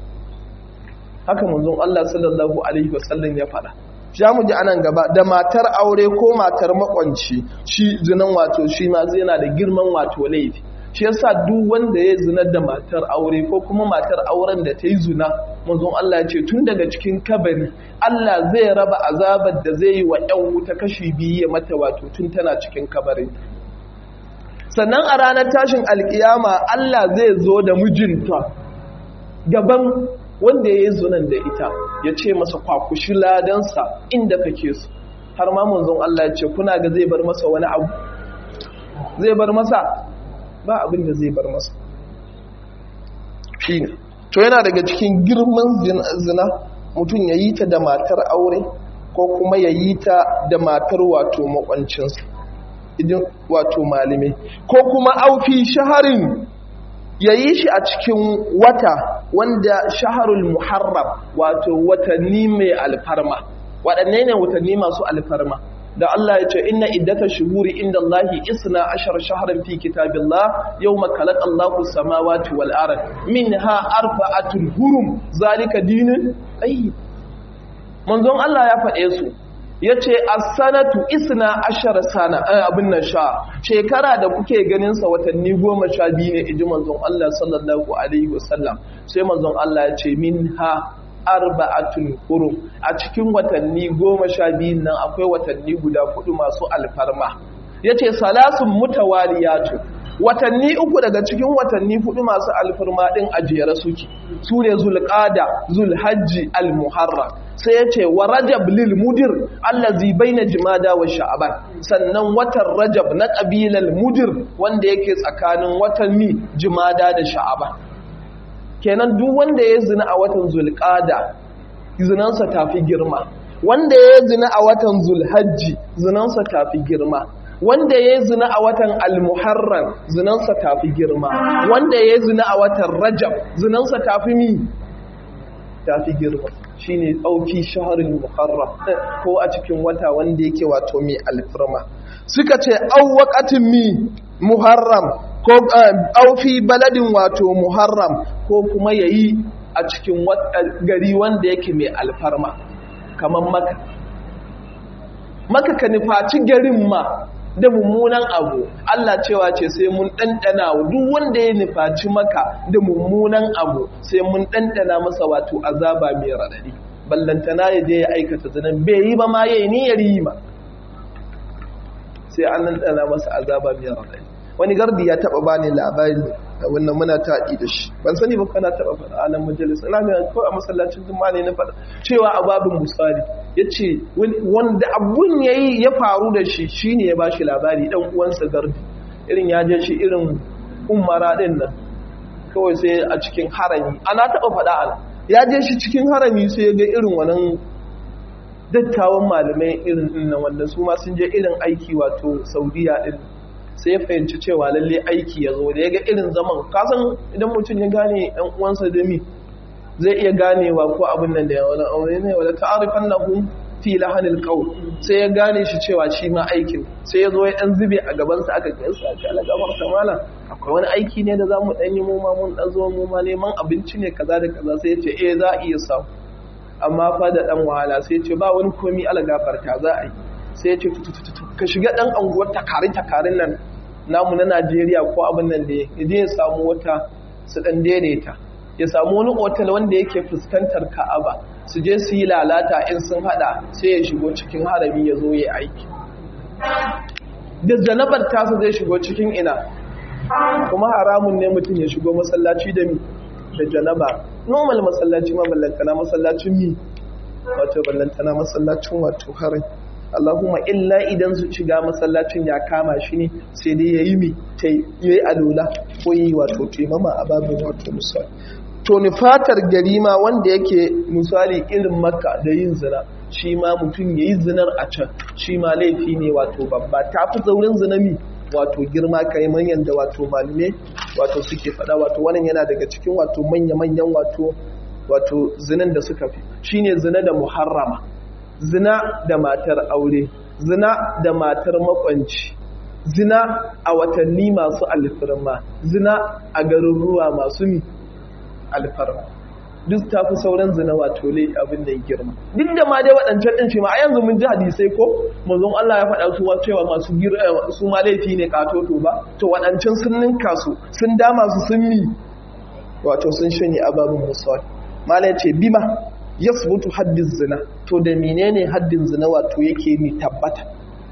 haka manzon Allah sallallahu alaihi wasallam ya faɗa za mu ji anan gaba da matar aure ko matar makwanci shi zinan wato shi ma zai yana da girman wato laifi shi yasa duk wanda ya zina da matar aure ko kuma matar auren da ta yi zina manzon Allah ya ce tun daga cikin kabari Allah zai raba azabar da zai yi wa ƴan wuta kashi biyu ya mata wato tun tana cikin kabarin sannan a ranar tashin alkiyama Allah zai zo da mijinta gaban wanda ya yi zunan da ita ya ce masa kwakushi ladansa inda kake su har ma manzon Allah ya ce kuna ga zai bar masa wani abu zai bar masa ba abin da zai bar masa shi ne to yana daga cikin girman zina mutum ya yi ta da matar aure ko kuma ya yi ta da matar wato makwancinsa idan wato malamai ko kuma aufi shaharin ya yi shi a cikin wata wanda shaharul muharram wato watanni mai alfarma waɗanne ne watanni masu alfarma da Allah ya ce inna iddata shuhuri inda Allahi isna ashar shaharar fi kitabillah yau makalak Allahu samawati wal ard minha arba'atul hurum zalika dinin qayyim manzon Allah ya faɗe su yace as-sanatu isna ashar sana abin nan sha shekara da kuke ganin sa watanni goma sha biyu ne iji manzon Allah sallallahu alaihi wasallam sai manzon Allah ya ce minha arba'atun hurum a cikin watanni goma sha biyun nan akwai watanni guda hudu masu alfarma yace salasun mutawaliyatu watanni uku daga cikin watanni hudu masu alfarma din ajiyar suke su ne zulqada zulhajji almuharram sai yace wa rajab lil mudir allazi baina jumada wa sha'ban sannan watan rajab na qabilal mudir wanda yake tsakanin watanni jumada da sha'ban kenan duk wanda ya zina a watan zulqada zinansa tafi girma wanda ya zina a watan zulhajji zinansa tafi girma wanda ya zina a watan almuharram zinansa tafi girma wanda ya zina a watan rajab zinansa tafi mi ta fi girma shine auki shahrul muharram ko a cikin wata wanda yake wato mai alfirma suka ce au waqatin mi muharram ko au fi baladin wato muharram ko kuma yayi a cikin gari wanda yake mai alfarma kamar maka maka ka nufaci garin ma da mummunan abu Allah cewa ce sai mun ɗanɗana duk wanda ya nufaci maka da mummunan abu sai mun ɗanɗana masa wato azaba mai raɗaɗi ballantana ya je ya aikata zanen bai yi ba ma ya yi niyyar yi ma sai an ɗanɗana masa azaba mai raɗaɗi wani gardi ya taɓa bani labari a wannan muna taɗi da shi ban sani ba kana taɓa faɗa a nan majalis ina ga ko a masallacin juma'a ne na faɗa cewa a babin musali ya ce wanda abun ya yi ya faru da shi shine ya ba shi labari ɗan uwansa gardi irin ya je shi irin umara ɗin nan kawai sai a cikin harami ana taɓa faɗa ana ya je shi cikin harami sai ya ga irin wannan dattawan malamai irin nan wanda su ma sun je irin aiki wato saudiya ɗin sai ya fahimci cewa lalle aiki ya zo da ya ga irin zaman kasan idan mutum ya gane ɗan uwansa da mi zai iya ganewa ko abin nan da wani aure ne wadda ta'arifan na hun fi lahanil qawl sai ya gane shi cewa shi ma aikin sai ya zo ya dan zube a gaban sa aka kai sa ta gabar ta mala akwai wani aiki ne da zamu dan yi mu ma mun dan zo mu ma neman abinci ne kaza da kaza sai ya ce eh za a iya samu amma fa da dan wahala sai ya ce ba wani komi ala gafarta za a yi sai ya ce ka shiga dan anguwar takarin takarin nan namu na Najeriya ko abin nan da ya je ya samu wata su dan daidaita ya samu wani otal wanda yake fuskantar Ka'aba su je su yi lalata in sun hada sai ya shigo cikin harami ya zo ya aiki da janabar tasa zai shigo cikin ina kuma haramun ne mutum ya shigo masallaci da mi da janaba normal masallaci ma ballantana masallacin mi wato ballantana masallacin wato harai Allahumma illa idan su shiga masallacin ya kama shi ne sai dai ya yi mi ta yi alola ko yi wato taimama a babin wato misali to ni fatar gari ma wanda yake misali irin makka da yin zina shi ma mutum ya yi zinar a can shi ma laifi ne wato babba ta fi zaurin zinami wato girma kai manyan da wato malume wato suke faɗa wato wannan yana daga cikin wato manya-manyan wato wato zinan da suka fi shine zina da muharrama zina da matar aure zina da matar makwanci zina a watanni masu alfarma zina a garuruwa masu mi alfarma duk ta fi sauran zina wato lai abin da ya girma duk da ma dai waɗancan ɗin ce ma a yanzu mun ji hadisai ko manzon Allah ya faɗa su cewa masu su ma laifi ne katoto ba to waɗancan sun ninka su sun dama su sun mi wato sun shanye ababin musuwa mala ce bima yasbutu haddin zina to da menene haddin zina wato yake mi tabbata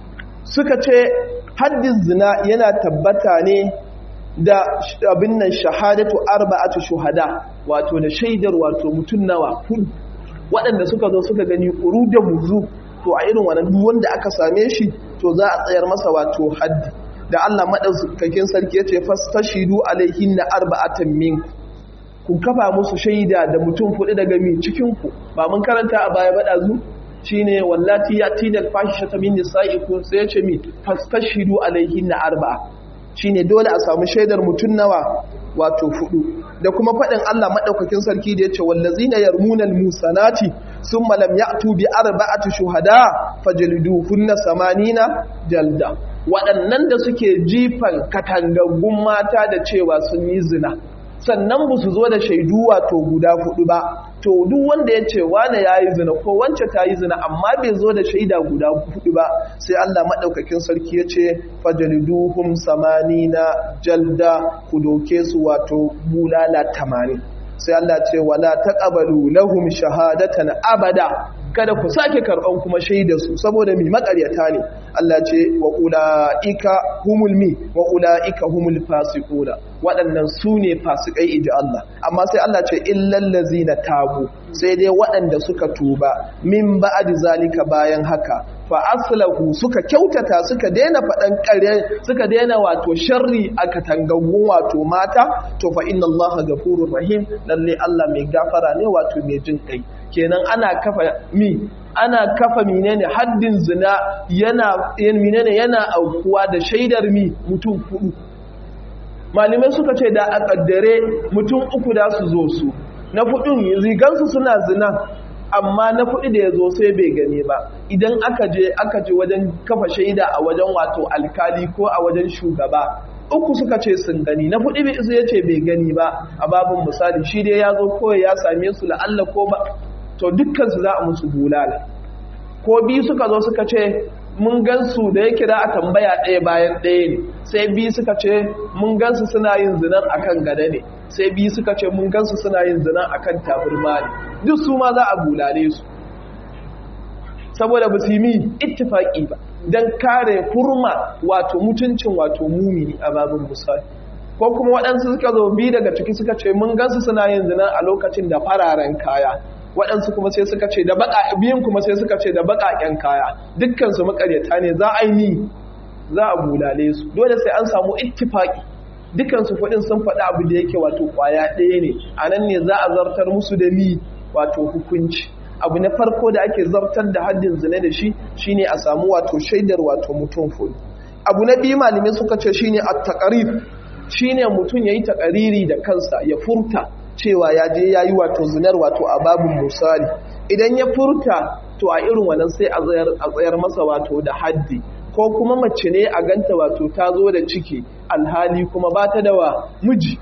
suka ce haddin zina yana tabbata ne da abin nan shahadatu arba'atu shuhada wato da shaidar wato mutum nawa hudu waɗanda suka zo suka gani ƙuru da muzu to a irin wannan duk wanda aka same shi to za a tsayar masa wato haddi da Allah madaukakin sarki yace fastashidu alaihinna arba'atan minku ku kafa musu shaida da mutum fudu daga mi cikin ku ba mun karanta a baya bada zu shine wallati yati da fashata min nisaikum sai yace mi fastashidu alaihinna arba'a shine dole a samu shaidar mutum nawa wato fudu da kuma faɗin Allah maɗaukakin sarki da ya ce wallazina yarmunal musanati sun malam ya'tu bi arba'ati shuhada fajliduhunna samanina jalda waɗannan da suke jifan katangaggun mata da cewa sun yi zina sannan ba su zo da shaidu wato guda hudu ba to duk wanda ya ce wane ya yi zina ko wance ta yi zina amma bai zo da shaida guda hudu ba sai Allah maɗaukakin sarki ya ce fajaliduhum samanina jalda ku doke su wato bulala tamanin sai Allah ce wala taqabalu lahum shahadatan abada kada ku sake karban kuma shaida su saboda mi makaryata ne Allah ce wa ulaika humul mi wa ulaika humul fasiquna waɗannan su ne fasikai iji Allah amma sai Allah ce illal ladzina tabu sai dai waɗanda suka tuba min ba'di zalika bayan haka fa aslahu suka kyautata suka daina faɗan ƙarya suka daina wato sharri a katangangun wato mata to fa inna Allah gafurur rahim lalle Allah mai gafara ne wato mai jin kai kenan ana kafa mi ana kafa menene haddin zina yana menene yana aukuwa da shaidar mi mutum hudu malamai suka ce da a kaddare mutum uku da su zo su na hudun rigansu suna zina amma na hudu da ya zo sai bai gani ba idan aka je aka je wajen kafa shaida a wajen wato alkali ko a wajen shugaba uku suka ce sun gani na hudu bai ya ce bai gani ba a babin misali shi dai ya zo kawai ya same su la'alla ko ba to dukkansu za a musu bulala ko biyu suka zo suka ce mun gansu da ya kira a tambaya ɗaya bayan ɗaya ne sai biyu suka ce mun gansu suna yin zinan akan gada ne sai biyu suka ce mun gansu suna yin zinan akan taburma ne duk su ma za a bulale su saboda ba su yi mi ittifaki ba don kare hurma wato mutuncin wato mumini a babin misali ko kuma waɗansu suka zo biyu daga ciki suka ce mun gansu suna yin zinan a lokacin da fararen kaya waɗansu kuma sai suka ce da baƙa biyun kuma sai suka ce da baƙaƙen kaya dukkansu makaryata ne za a yi za a bulale su dole sai an samu ittifaki dukkansu kuɗin sun faɗi abu da yake wato ƙwaya ɗaya ne a nan ne za a zartar musu da mi wato hukunci abu na farko da ake zartar da haddin zina da shi shine a samu wato shaidar wato mutum full abu na biyu malamai suka ce shine at-taqrib shine mutum yayi taƙariri da kansa ya furta cewa ya je ya yi wato zinar wato a babin misali idan ya furta to a irin wannan sai a tsayar masa wato da haddi ko kuma mace ne a ganta wato ta zo da ciki alhali kuma ba ta da wa miji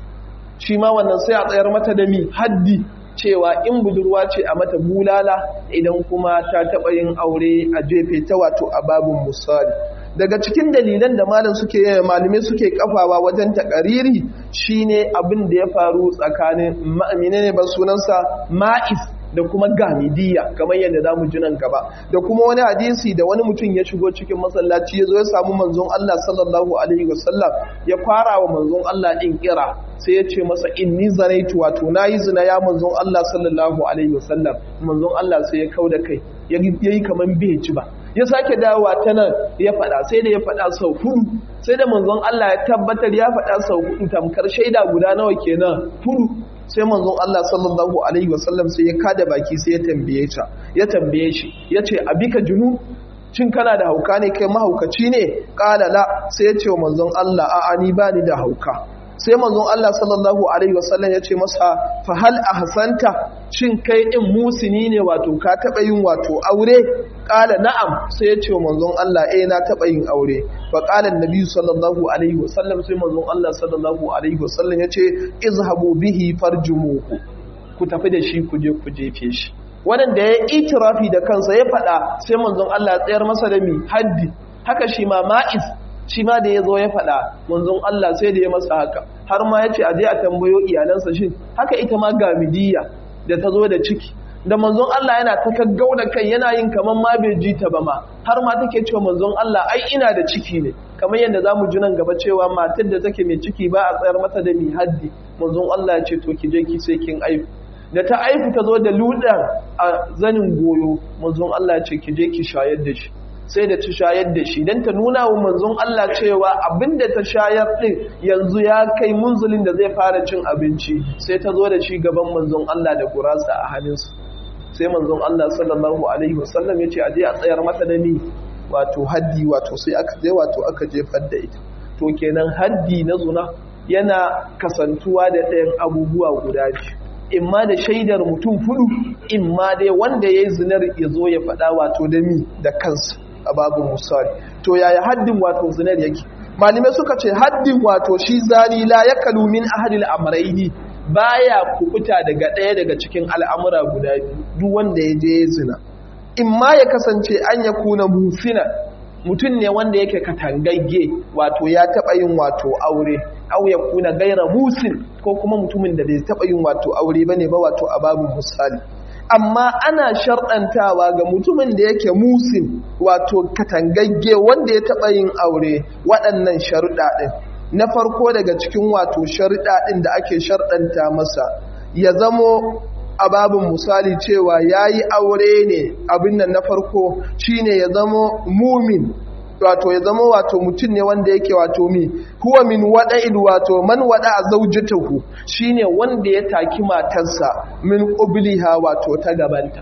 shi ma wannan sai a tsayar mata da mi haddi cewa in budurwa ce a mata bulala idan kuma ta taɓa yin aure a jefe ta wato a babin misali daga cikin dalilan da malam suke malume suke kafawa wajen takariri shine abin da ya faru tsakanin ma'amine ne ban sunansa ma'is da kuma gamidiyya kamar yadda zamu ji nan gaba da kuma wani hadisi da wani mutum ya shigo cikin masallaci ya zo ya samu manzon Allah sallallahu alaihi wasallam ya fara wa manzon Allah din kira sai ya ce masa inni zanaitu wato nayi zina ya manzon Allah sallallahu alaihi wasallam manzon Allah sai ya kauda kai yayi kaman bai ci ba ya sake dawowa ta nan ya faɗa sai da ya faɗa sau hudu sai da manzon Allah ya tabbatar ya faɗa sau hudu tamkar shaida guda nawa kenan hudu sai manzon Allah sallallahu alaihi wasallam sai ya kada baki sai ya tambaye ta ya tambaye shi yace abika junu cin kana da hauka ne kai mahaukaci ne qala la sai ya ce wa manzon Allah a'a ni ba ni da hauka sai manzon Allah sallallahu alaihi wasallam ya ce masa fa hal ahsanta shin kai din musini ne wato ka taba yin wato aure qala na'am sai ya ce manzon Allah eh na taba yin aure fa qala annabi sallallahu alaihi wasallam sai manzon Allah sallallahu alaihi wasallam ya ce izhabu bihi farjumuhu ku tafi da shi ku je ku jefe shi wanda ya itirafi da kansa ya faɗa sai manzon Allah ya tsayar masa da mi haddi haka shi ma ma'iz shi ma da ya zo ya faɗa manzon Allah sai da ya masa haka har ma ya ce a je a tambayo iyalansa shin haka ita ma gamidiyya da ta zo da ciki da manzon Allah yana ta kaggau da kai yana yin kaman ma bai ji ta ba ma har ma take cewa manzon Allah ai ina da ciki ne kamar yadda zamu ji nan gaba cewa matar da take mai ciki ba a tsayar mata da mi haddi manzon Allah ya ce to ki je ki sai kin aifu da ta aifu ta zo da ludan a zanin goyo manzon Allah ya ce ki je ki shayar da shi sai da ta shayar da shi don ta nuna wa manzon Allah cewa abinda ta shayar din yanzu ya kai munzulin da zai fara cin abinci sai ta zo da shi gaban manzon Allah da gurasa a hannunsu sai manzon Allah sallallahu alaihi wasallam ya ce a je a tsayar mata da ni wato haddi wato sai aka je wato aka jefar da ita to kenan haddi na zuna yana kasantuwa da ɗayan abubuwa guda biyu imma da shaidar mutum fudu imma dai wanda ya yi zinar ya zo ya faɗa wato da mi da kansa a babu musali to yaya haddin wato zinar yake malamai suka ce haddin wato shi zani la ya kalu min ahadil amraini baya kukuta daga ɗaya daga cikin al'amura guda biyu duk wanda ya je zina imma ya kasance an ya kuna mufina mutum ne wanda yake katangagge wato ya taɓa yin wato aure au ya kuna gaira musin ko kuma mutumin da bai taɓa yin wato aure bane ba wato a babu misali amma ana sharɗantawa ga mutumin da yake musin wato katangagge wanda ya taɓa yin aure waɗannan sharuɗa ɗin na farko daga cikin wato sharuɗa ɗin da ake sharɗanta masa ya zamo a babin misali cewa ya yi aure ne abin nan na farko shine ya zamo mumin wato ya zama wato mutum ne wanda yake wato mi huwa min wada'il wato man wada zaujatahu shine wanda ya taki matarsa min qabliha wato ta gabanta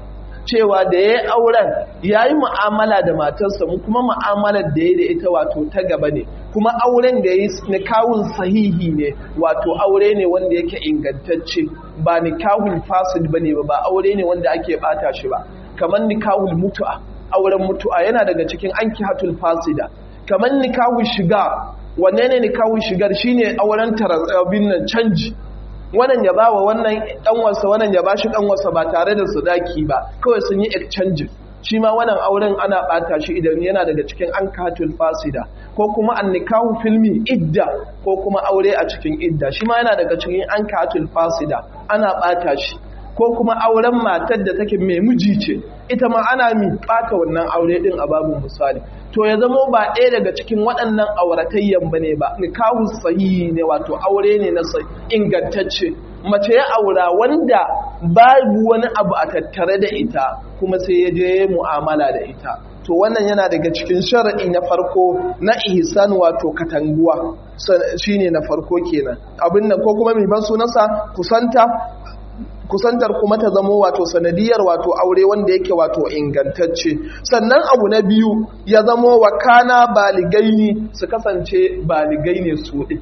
cewa da ya yi auren ya yi mu'amala da matarsa mu kuma mu'amalar da ya da ita wato ta gaba ne kuma auren da ya yi nikahun sahihi ne wato aure ne wanda yake ingantacce ba nikahun fasid ba ne ba aure ne wanda ake bata shi ba kamar nikahul mutu'a auren mutu'a yana daga cikin ankihatul fasida kamar nikahun shiga wanne ne nikahun shigar shine auren tarabin nan canji wannan ya bawa wannan ɗanwarsa wannan ya bashi ɗanwarsa ba tare da sadaki ba kawai sun yi exchange shi ma wannan auren ana ɓata shi idan yana daga cikin an katul fasida ko kuma an nikahu filmi idda ko kuma aure a cikin idda shi ma yana daga cikin an katul fasida ana ɓata shi ko kuma auren matar da take mai miji ce ita ma ana mi ɓata wannan aure ɗin a babin misali to ya zamo ba ɗaya daga cikin waɗannan auratayyan ba ne ba nikahu sahihi ne wato aure ne na ingantacce mace ya aura wanda babu wani abu a tattare da ita kuma sai ya je mu'amala da ita to wannan yana daga cikin sharaɗi na farko na ihsan wato katanguwa shine na farko kenan abin nan ko kuma mai ban sunansa kusanta kusantar kuma ta zamo wato sanadiyar wato aure wanda yake wato ingantacce sannan abu na biyu ya zamo wakana baligaini su kasance baligai ne su ɗin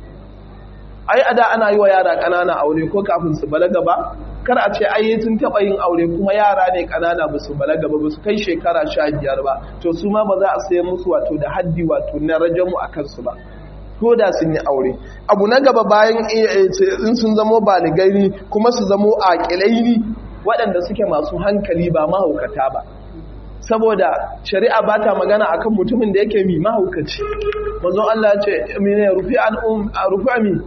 ai ada ana yi wa yara ƙanana aure ko kafin su balaga ba kar a ce ai sun taɓa yin aure kuma yara ne ƙanana ba su balaga ba ba su kai shekara sha biyar ba to su ma ba za a sayar musu wato da haddi wato na rajamu a kansu ba ko da sun yi aure abu na gaba bayan in sun zamo baligai kuma su zamo aƙilai waɗanda suke masu hankali ba mahaukata ba saboda shari'a ba ta magana akan mutumin da yake mi mahaukaci manzon Allah ya ce mine rufi an um rufi ami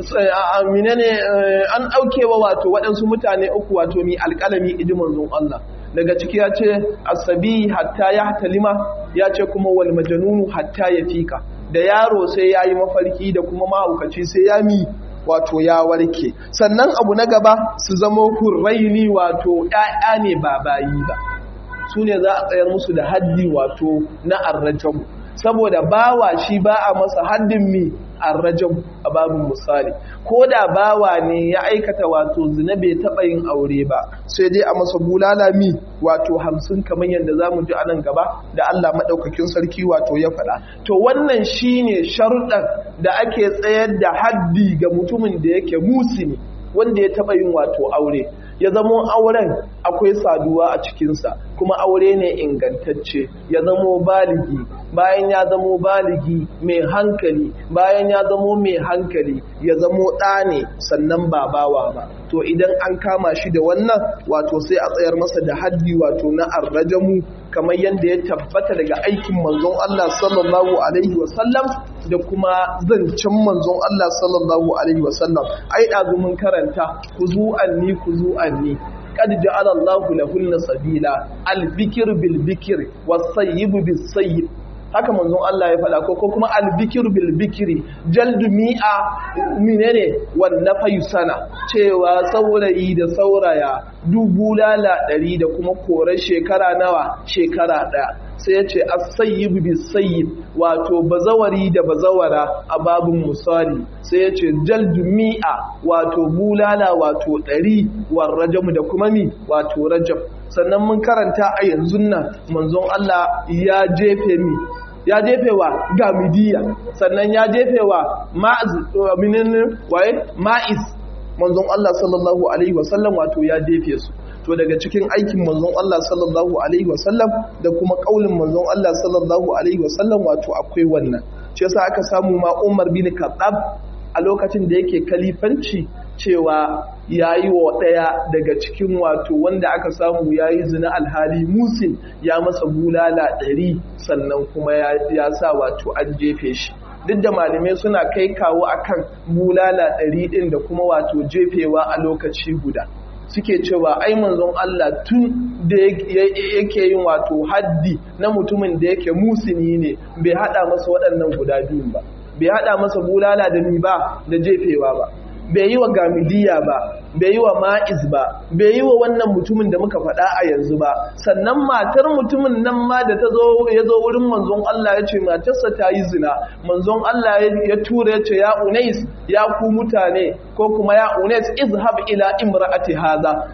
amine ne an daukewa wato waɗansu mutane uku wato mi alƙalami idi manzon Allah daga ciki ya ce asabi hatta ya talima ya ce kuma wal majnunu hatta ya fika da yaro sai ya yi mafarki da kuma mahaukaci sai ya mi wato ya warke sannan abu na gaba su zama hurraini wato ‘ya'ya ne ba bayi ba su ne za a tsayar musu da haddi wato na arrajamu saboda bawa shi ba a masa haddin mi arrajamu a babin misali ko da bawa ne ya aikata wato zina bai taɓa yin aure ba sai dai a masa bulala mi wato hamsin kamar yadda za mu ji a nan gaba da Allah maɗaukakin sarki wato ya faɗa to wannan shine sharuɗan da ake tsayar da haddi ga mutumin da yake musini wanda ya taɓa yin wato aure ya zamo auren akwai saduwa a cikinsa kuma aure ne ingantacce ya zamo baligi bayan ya zamo baligi mai hankali bayan ya zamo mai hankali ya zamo ɗa ne sannan ba bawa ba to idan an kama shi da wannan wato sai a tsayar masa da haddi wato na arrajamu kamar yadda ya tabbata daga aikin manzon Allah sallallahu alaihi wasallam da kuma zancen manzon Allah sallallahu alaihi wasallam ai ɗazu mun karanta ku zu'anni ku zu'anni قد جعل الله لهن سبيلا البكر بالبكر والصيب بالصيب haka manzon Allah ya faɗa ko kuma albikir bil bikri jaldu mi'a menene wannan fayu sana cewa saurayi da sauraya dubu lala ɗari da kuma korar shekara nawa shekara ɗaya sai ya ce as-sayyib bis-sayyib wato bazawari da bazawara a babun musali sai ya ce jaldu mi'a wato bulala wato ɗari war rajam da kuma mi wato rajab sannan mun karanta a yanzu nan manzon Allah ya jefe mi ya jefe wa gamidiya sannan ya jefe wa ma'iz manzon Allah sallallahu alaihi wasallam wato ya jefe su to daga cikin aikin manzon Allah sallallahu alaihi wasallam da kuma kaulin manzon Allah sallallahu alaihi wasallam wato akwai wannan shi yasa aka samu ma Umar bin Khattab a lokacin da yake kalifanci cewa yayi wa daya daga cikin wato wanda aka samu yayi zina alhali musin ya masa bulala ɗari sannan kuma ya sa wato an jefe shi duk da malamai suna kai kawo akan bulala ɗari ɗin da kuma wato jefewa a lokaci guda suke cewa ai manzon Allah tun da yake yin wato haddi na mutumin da yake musini ne bai hada masa waɗannan guda biyun ba bai hada masa bulala da ni ba da jefewa ba bai yi wa gamidiya ba bai yi wa ma'iz ba bai yi wa wannan mutumin da muka faɗa a yanzu ba sannan matar mutumin nan ma da ta zo ya zo wurin manzon Allah ya ce matarsa ta yi zina manzon Allah ya tura ya ce ya unais ya ku mutane ko kuma ya unais izhab ila imra'ati haza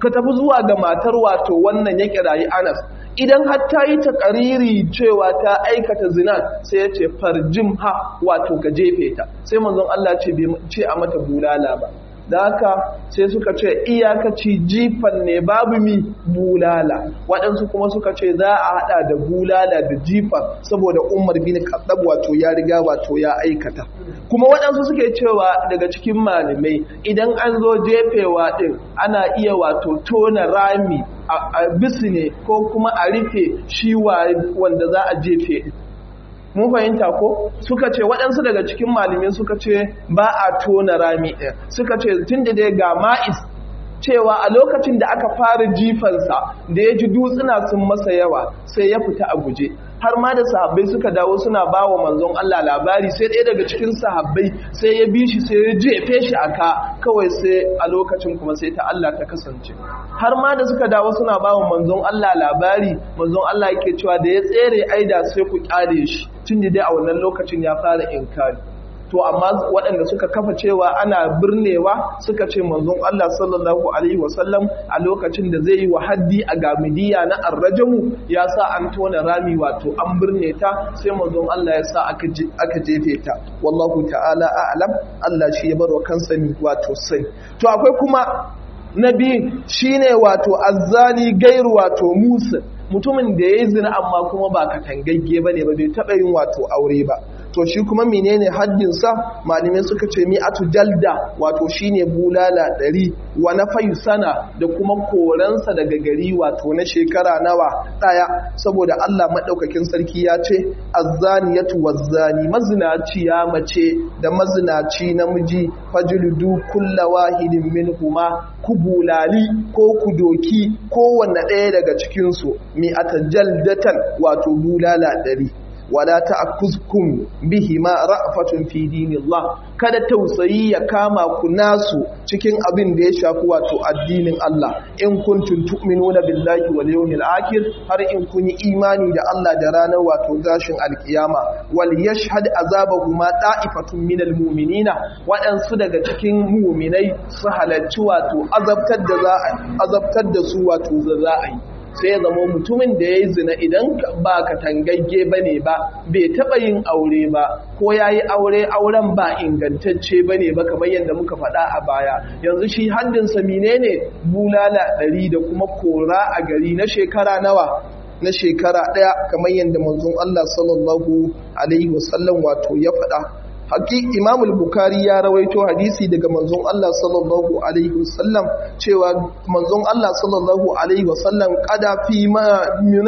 ka tafi zuwa ga matar wato wannan ya kirayi Anas idan har ta yi takariri cewa ta aikata zina sai ya ce farjim ha wato ka jefe ta sai manzon Allah ce bai ce a mata bulala ba da haka sai suka ce iyakaci jifan ne babu mi bulala waɗansu kuma suka ce za a haɗa da bulala da jifan saboda umar bin kaɗab wato ya riga wato ya aikata kuma waɗansu suke cewa daga cikin malamai idan an zo jefewa ɗin ana iya wato tona rami a bisne ko kuma a rufe shi wanda za a jefe ɗin mun fahimta ko suka ce waɗansu daga cikin malamai suka ce ba a tona rami ɗin suka ce tun da dai ga ma'is cewa a lokacin da aka fara jifansa da ya ji dutsuna sun masa yawa sai ya fita a guje har ma da sahabbai suka dawo suna ba wa manzon Allah labari sai ɗaya daga cikin sahabbai sai ya bi shi sai ya jefe shi a ka kawai sai a lokacin kuma sai ta Allah ta kasance har ma da suka dawo suna ba wa manzon Allah labari manzon Allah yake cewa da ya tsere aida sai ku kyale shi tun da dai a wannan lokacin ya fara inkari to amma waɗanda suka kafa cewa ana birnewa suka ce manzon Allah sallallahu alaihi wasallam a lokacin da zai yi wa haddi a gamidiya na arrajamu ya sa an tona rami wato an birne ta sai manzon Allah ya sa aka jefe ta wallahu ta'ala a'lam Allah shi ya barwa kansa ni wato sai to akwai kuma na biyu shine wato azzani gairu wato musa mutumin da ya yi zina amma kuma ba katangagge ba ne ba bai taɓa yin wato aure ba to shi kuma menene haddinsa malamai suka ce mi'atu jalda wato shine bulala ɗari wa na sana da kuma koransa daga gari wato na shekara nawa ɗaya saboda Allah maɗaukakin sarki ya ce azzaniyatu wazzani mazinaci ya mace da mazinaci namiji fajludu kulla wahidin minhuma ku bulali ko ku doki kowanne ɗaya daga cikinsu mi'ata jaldatan wato bulala ɗari wala ta'kuzkum bihi ma ra'fatun fi dinillah kada tausayi ya kama ku nasu cikin abin da ya shafi wato addinin Allah in kuntum tu'minuna billahi wal yawmil akhir har in kun yi imani da Allah da ranar wato gashin alkiyama wal yashhad azabahuma ta'ifatun minal mu'minina waɗansu daga cikin mu'minai su halarci wato azabtar da za azabtar da su wato za a yi sai ya zama mutumin da ya yi zina idan ba ka tangagge ba ne ba bai taɓa yin aure ba ko ya yi aure auren ba ingantacce ba ne ba kamar yadda muka faɗa a baya yanzu shi haddinsa mine ne bulala ɗari da kuma kora a gari na shekara nawa na shekara ɗaya kamar yadda manzon Allah sallallahu alaihi wasallam wato ya faɗa haƙi imamul bukari ya rawaito hadisi daga manzon Allah sallallahu alaihi wasallam cewa manzon Allah sallallahu alaihi wasallam kada fi ma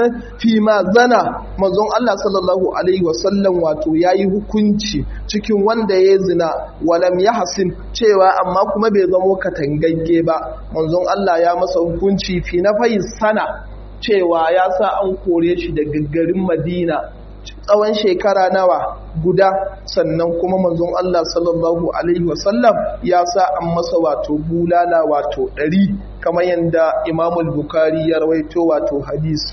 fi ma zana manzon Allah sallallahu alaihi wasallam wato yayi hukunci cikin wanda ya zina walam yahsin cewa amma kuma bai zamo katangagge ba manzon Allah ya masa hukunci fi na sana cewa ya sa an kore shi daga garin Madina tsawon shekara nawa guda sannan kuma manzon Allah sallallahu alaihi wasallam ya sa an masa wato bulala wato ɗari kamar yadda imamul bukari ya rawaito wato hadisi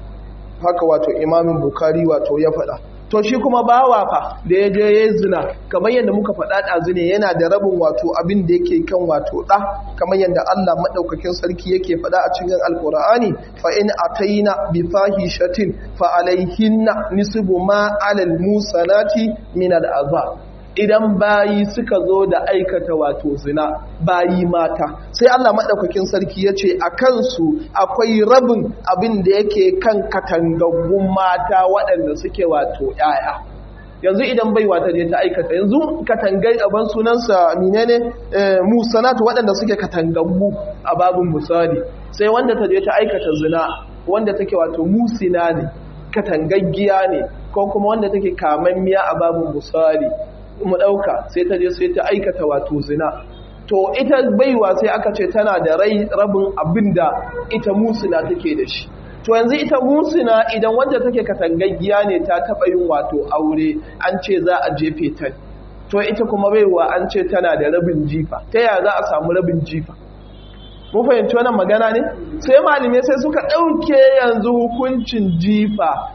haka wato imamin bukari wato ya faɗa to shi kuma bawa fa da ya je ya zina kamar yadda muka faɗa ɗazu ne yana da rabin wato abin da yake kan wato ɗa kamar yadda Allah maɗaukakin sarki yake faɗa a cikin alkur'ani fa in ataina bi fahishatin fa alaihinna nisbu ma alal musanati min al azab idan bayi suka zo da aikata wato zina bayi mata sai Allah maɗaukakin sarki ya ce a kansu akwai rabin abin da yake kan katangaggun mata waɗanda suke wato ‘ya'ya yanzu idan bai wata je ta aikata yanzu katangai aban sunansa menene musanatu waɗanda suke katangaggu a babin misali sai wanda ta je ta aikata zina wanda take wato musina ne katangaggiya ne ko kuma wanda take kamammiya a babin misali mu ɗauka sai ta je sai ta aikata wato zina to ita baiwa sai aka ce tana da rai rabin abin da ita musina take da shi to yanzu ita musina idan wanda take katangaggiya ne ta taɓa yin wato aure an ce za a jefe ta to ita kuma baiwa an ce tana da rabin jifa ta yaya za a samu rabin jifa mun fahimci wannan magana ne sai malamai sai suka ɗauke yanzu hukuncin jifa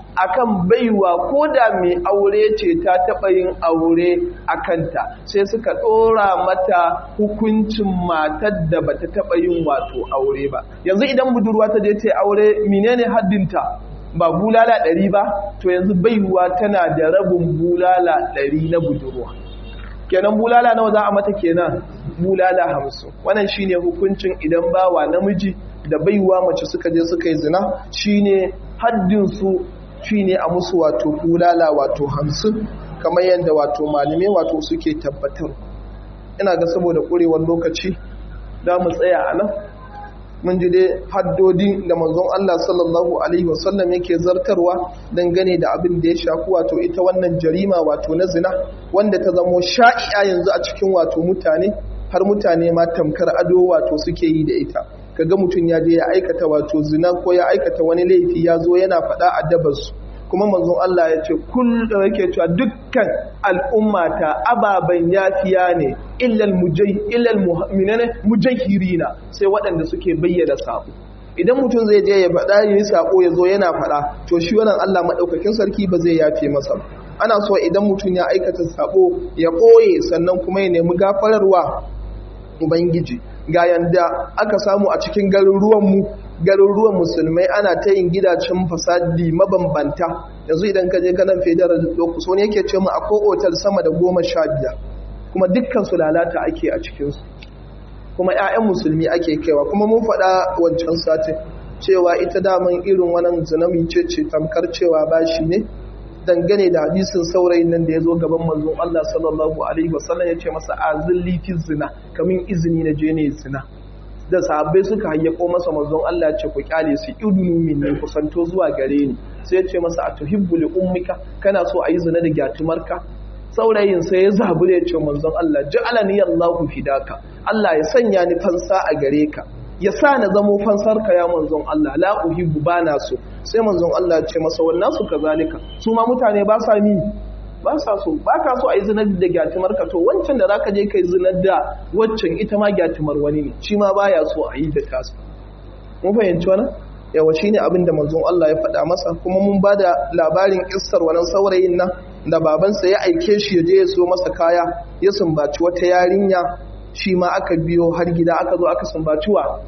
akan baiwa ko da mai aure ce ta taɓa yin aure a kanta sai suka ɗora mata hukuncin matar da bata taɓa yin wato aure ba yanzu idan budurwa ta je ta aure menene haddinta ba bulala ɗari ba to yanzu baiwa tana da rabin bulala ɗari na budurwa kenan bulala nawa za a mata kenan bulala hamsin wannan shine hukuncin idan bawa namiji da baiwa mace suka je suka yi zina shine haddin su shine a musu wato bulala wato hamsin kamar yadda wato malume wato suke tabbatar ina ga saboda ƙurewar lokaci za mu tsaya a nan mun ji dai haddodi da manzon Allah sallallahu alaihi wasallam yake zartarwa dangane da abin da ya shafi wato ita wannan jarima wato na zina wanda ta zamo sha'i'a yanzu a cikin wato mutane har mutane ma tamkar ado wato suke yi da ita kaga mutum ya je ya aikata wato zina ko ya aikata wani laifi ya zo yana faɗa a dabarsu kuma manzon Allah ya ce kullum yake cewa dukkan al'ummata ababen yafiya ne illal mujay illal mu'minina mujahirina sai waɗanda suke bayyana sabo idan mutum zai je ya faɗa yi sako ya zo yana faɗa to shi wannan Allah madaukakin sarki ba zai yafe masa ana so idan mutum ya aikata sabo ya ɓoye sannan kuma ya nemi gafararwa ubangiji ga yanda aka samu a cikin garuruwanmu garuruwan musulmai ana ta yin gidajen fasadi mabambanta yanzu idan ka je ganin federal locus wani yake ce mu akwai otal sama da goma sha biyar kuma dukkan su lalata ake a cikinsu kuma 'ya'yan musulmi ake kaiwa kuma mun faɗa wancan satin cewa ita daman irin wannan zinami ce ce tamkar cewa bashi ne dangane da hadisin saurayin nan da ya zo gaban manzon Allah sallallahu alaihi wasallam ya ce masa azilli fi zina kamin izini na je ne zina da sahabbai suka hayyako masa manzon Allah ce ku kyale su idunu min ne kusanto zuwa gare ni sai ya ce masa atuhibbu li ummika kana so ayi zina da gyatumarka saurayin sai ya zabure ya ce manzon Allah ja'alani Allahu fidaka Allah ya sanya ni fansa a gare ka ya sa na zamo fansarka ya manzon Allah la uhibbu bana so sai manzon Allah ya ce masa wannan su kazalika su ma mutane ba sa ni ba sa so ba ka so a yi zinar da gyatumar ka to wancan da zaka je kai zinar da waccan ita ma gyatumar wani ne shi ma baya so a yi da tasa mun fahimci wannan yawa shine abin da manzon Allah ya faɗa masa kuma mun ba da labarin kissar wannan saurayin nan da babansa ya aike shi ya je ya so masa kaya ya sumbaci wata yarinya shi ma aka biyo har gida aka zo aka sumbaci wa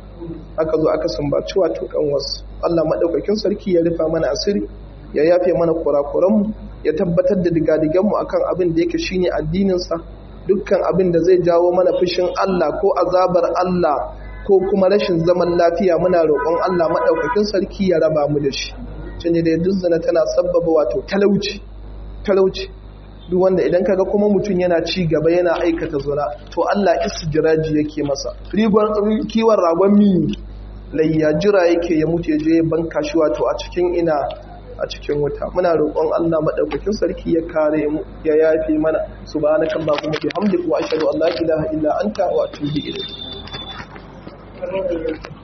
aka zo aka sumbaci wato kan wasu Allah madaukakin sarki ya rufa mana asiri ya yafe mana kurakuranmu ya tabbatar da digadiganmu akan abin da yake shine addininsa dukkan abin da zai jawo mana fushin Allah ko azabar Allah ko kuma rashin zaman lafiya muna roƙon Allah maɗaukakin sarki ya raba mu da shi canje da duk zina tana sabbaba wato talauci talauci duk wanda idan kaga kuma mutum yana ci gaba yana aikata zina to Allah istijraji yake masa rigon kiwon ragon mi layya jira yake ya mutu ya je banka shi wato a cikin ina a cikin wuta muna roƙon Allah madaukakin sarki ya kare mu ya yafe mana subhanaka allahumma bihamdika wa ashhadu an la ilaha illa anta wa atubu ilayk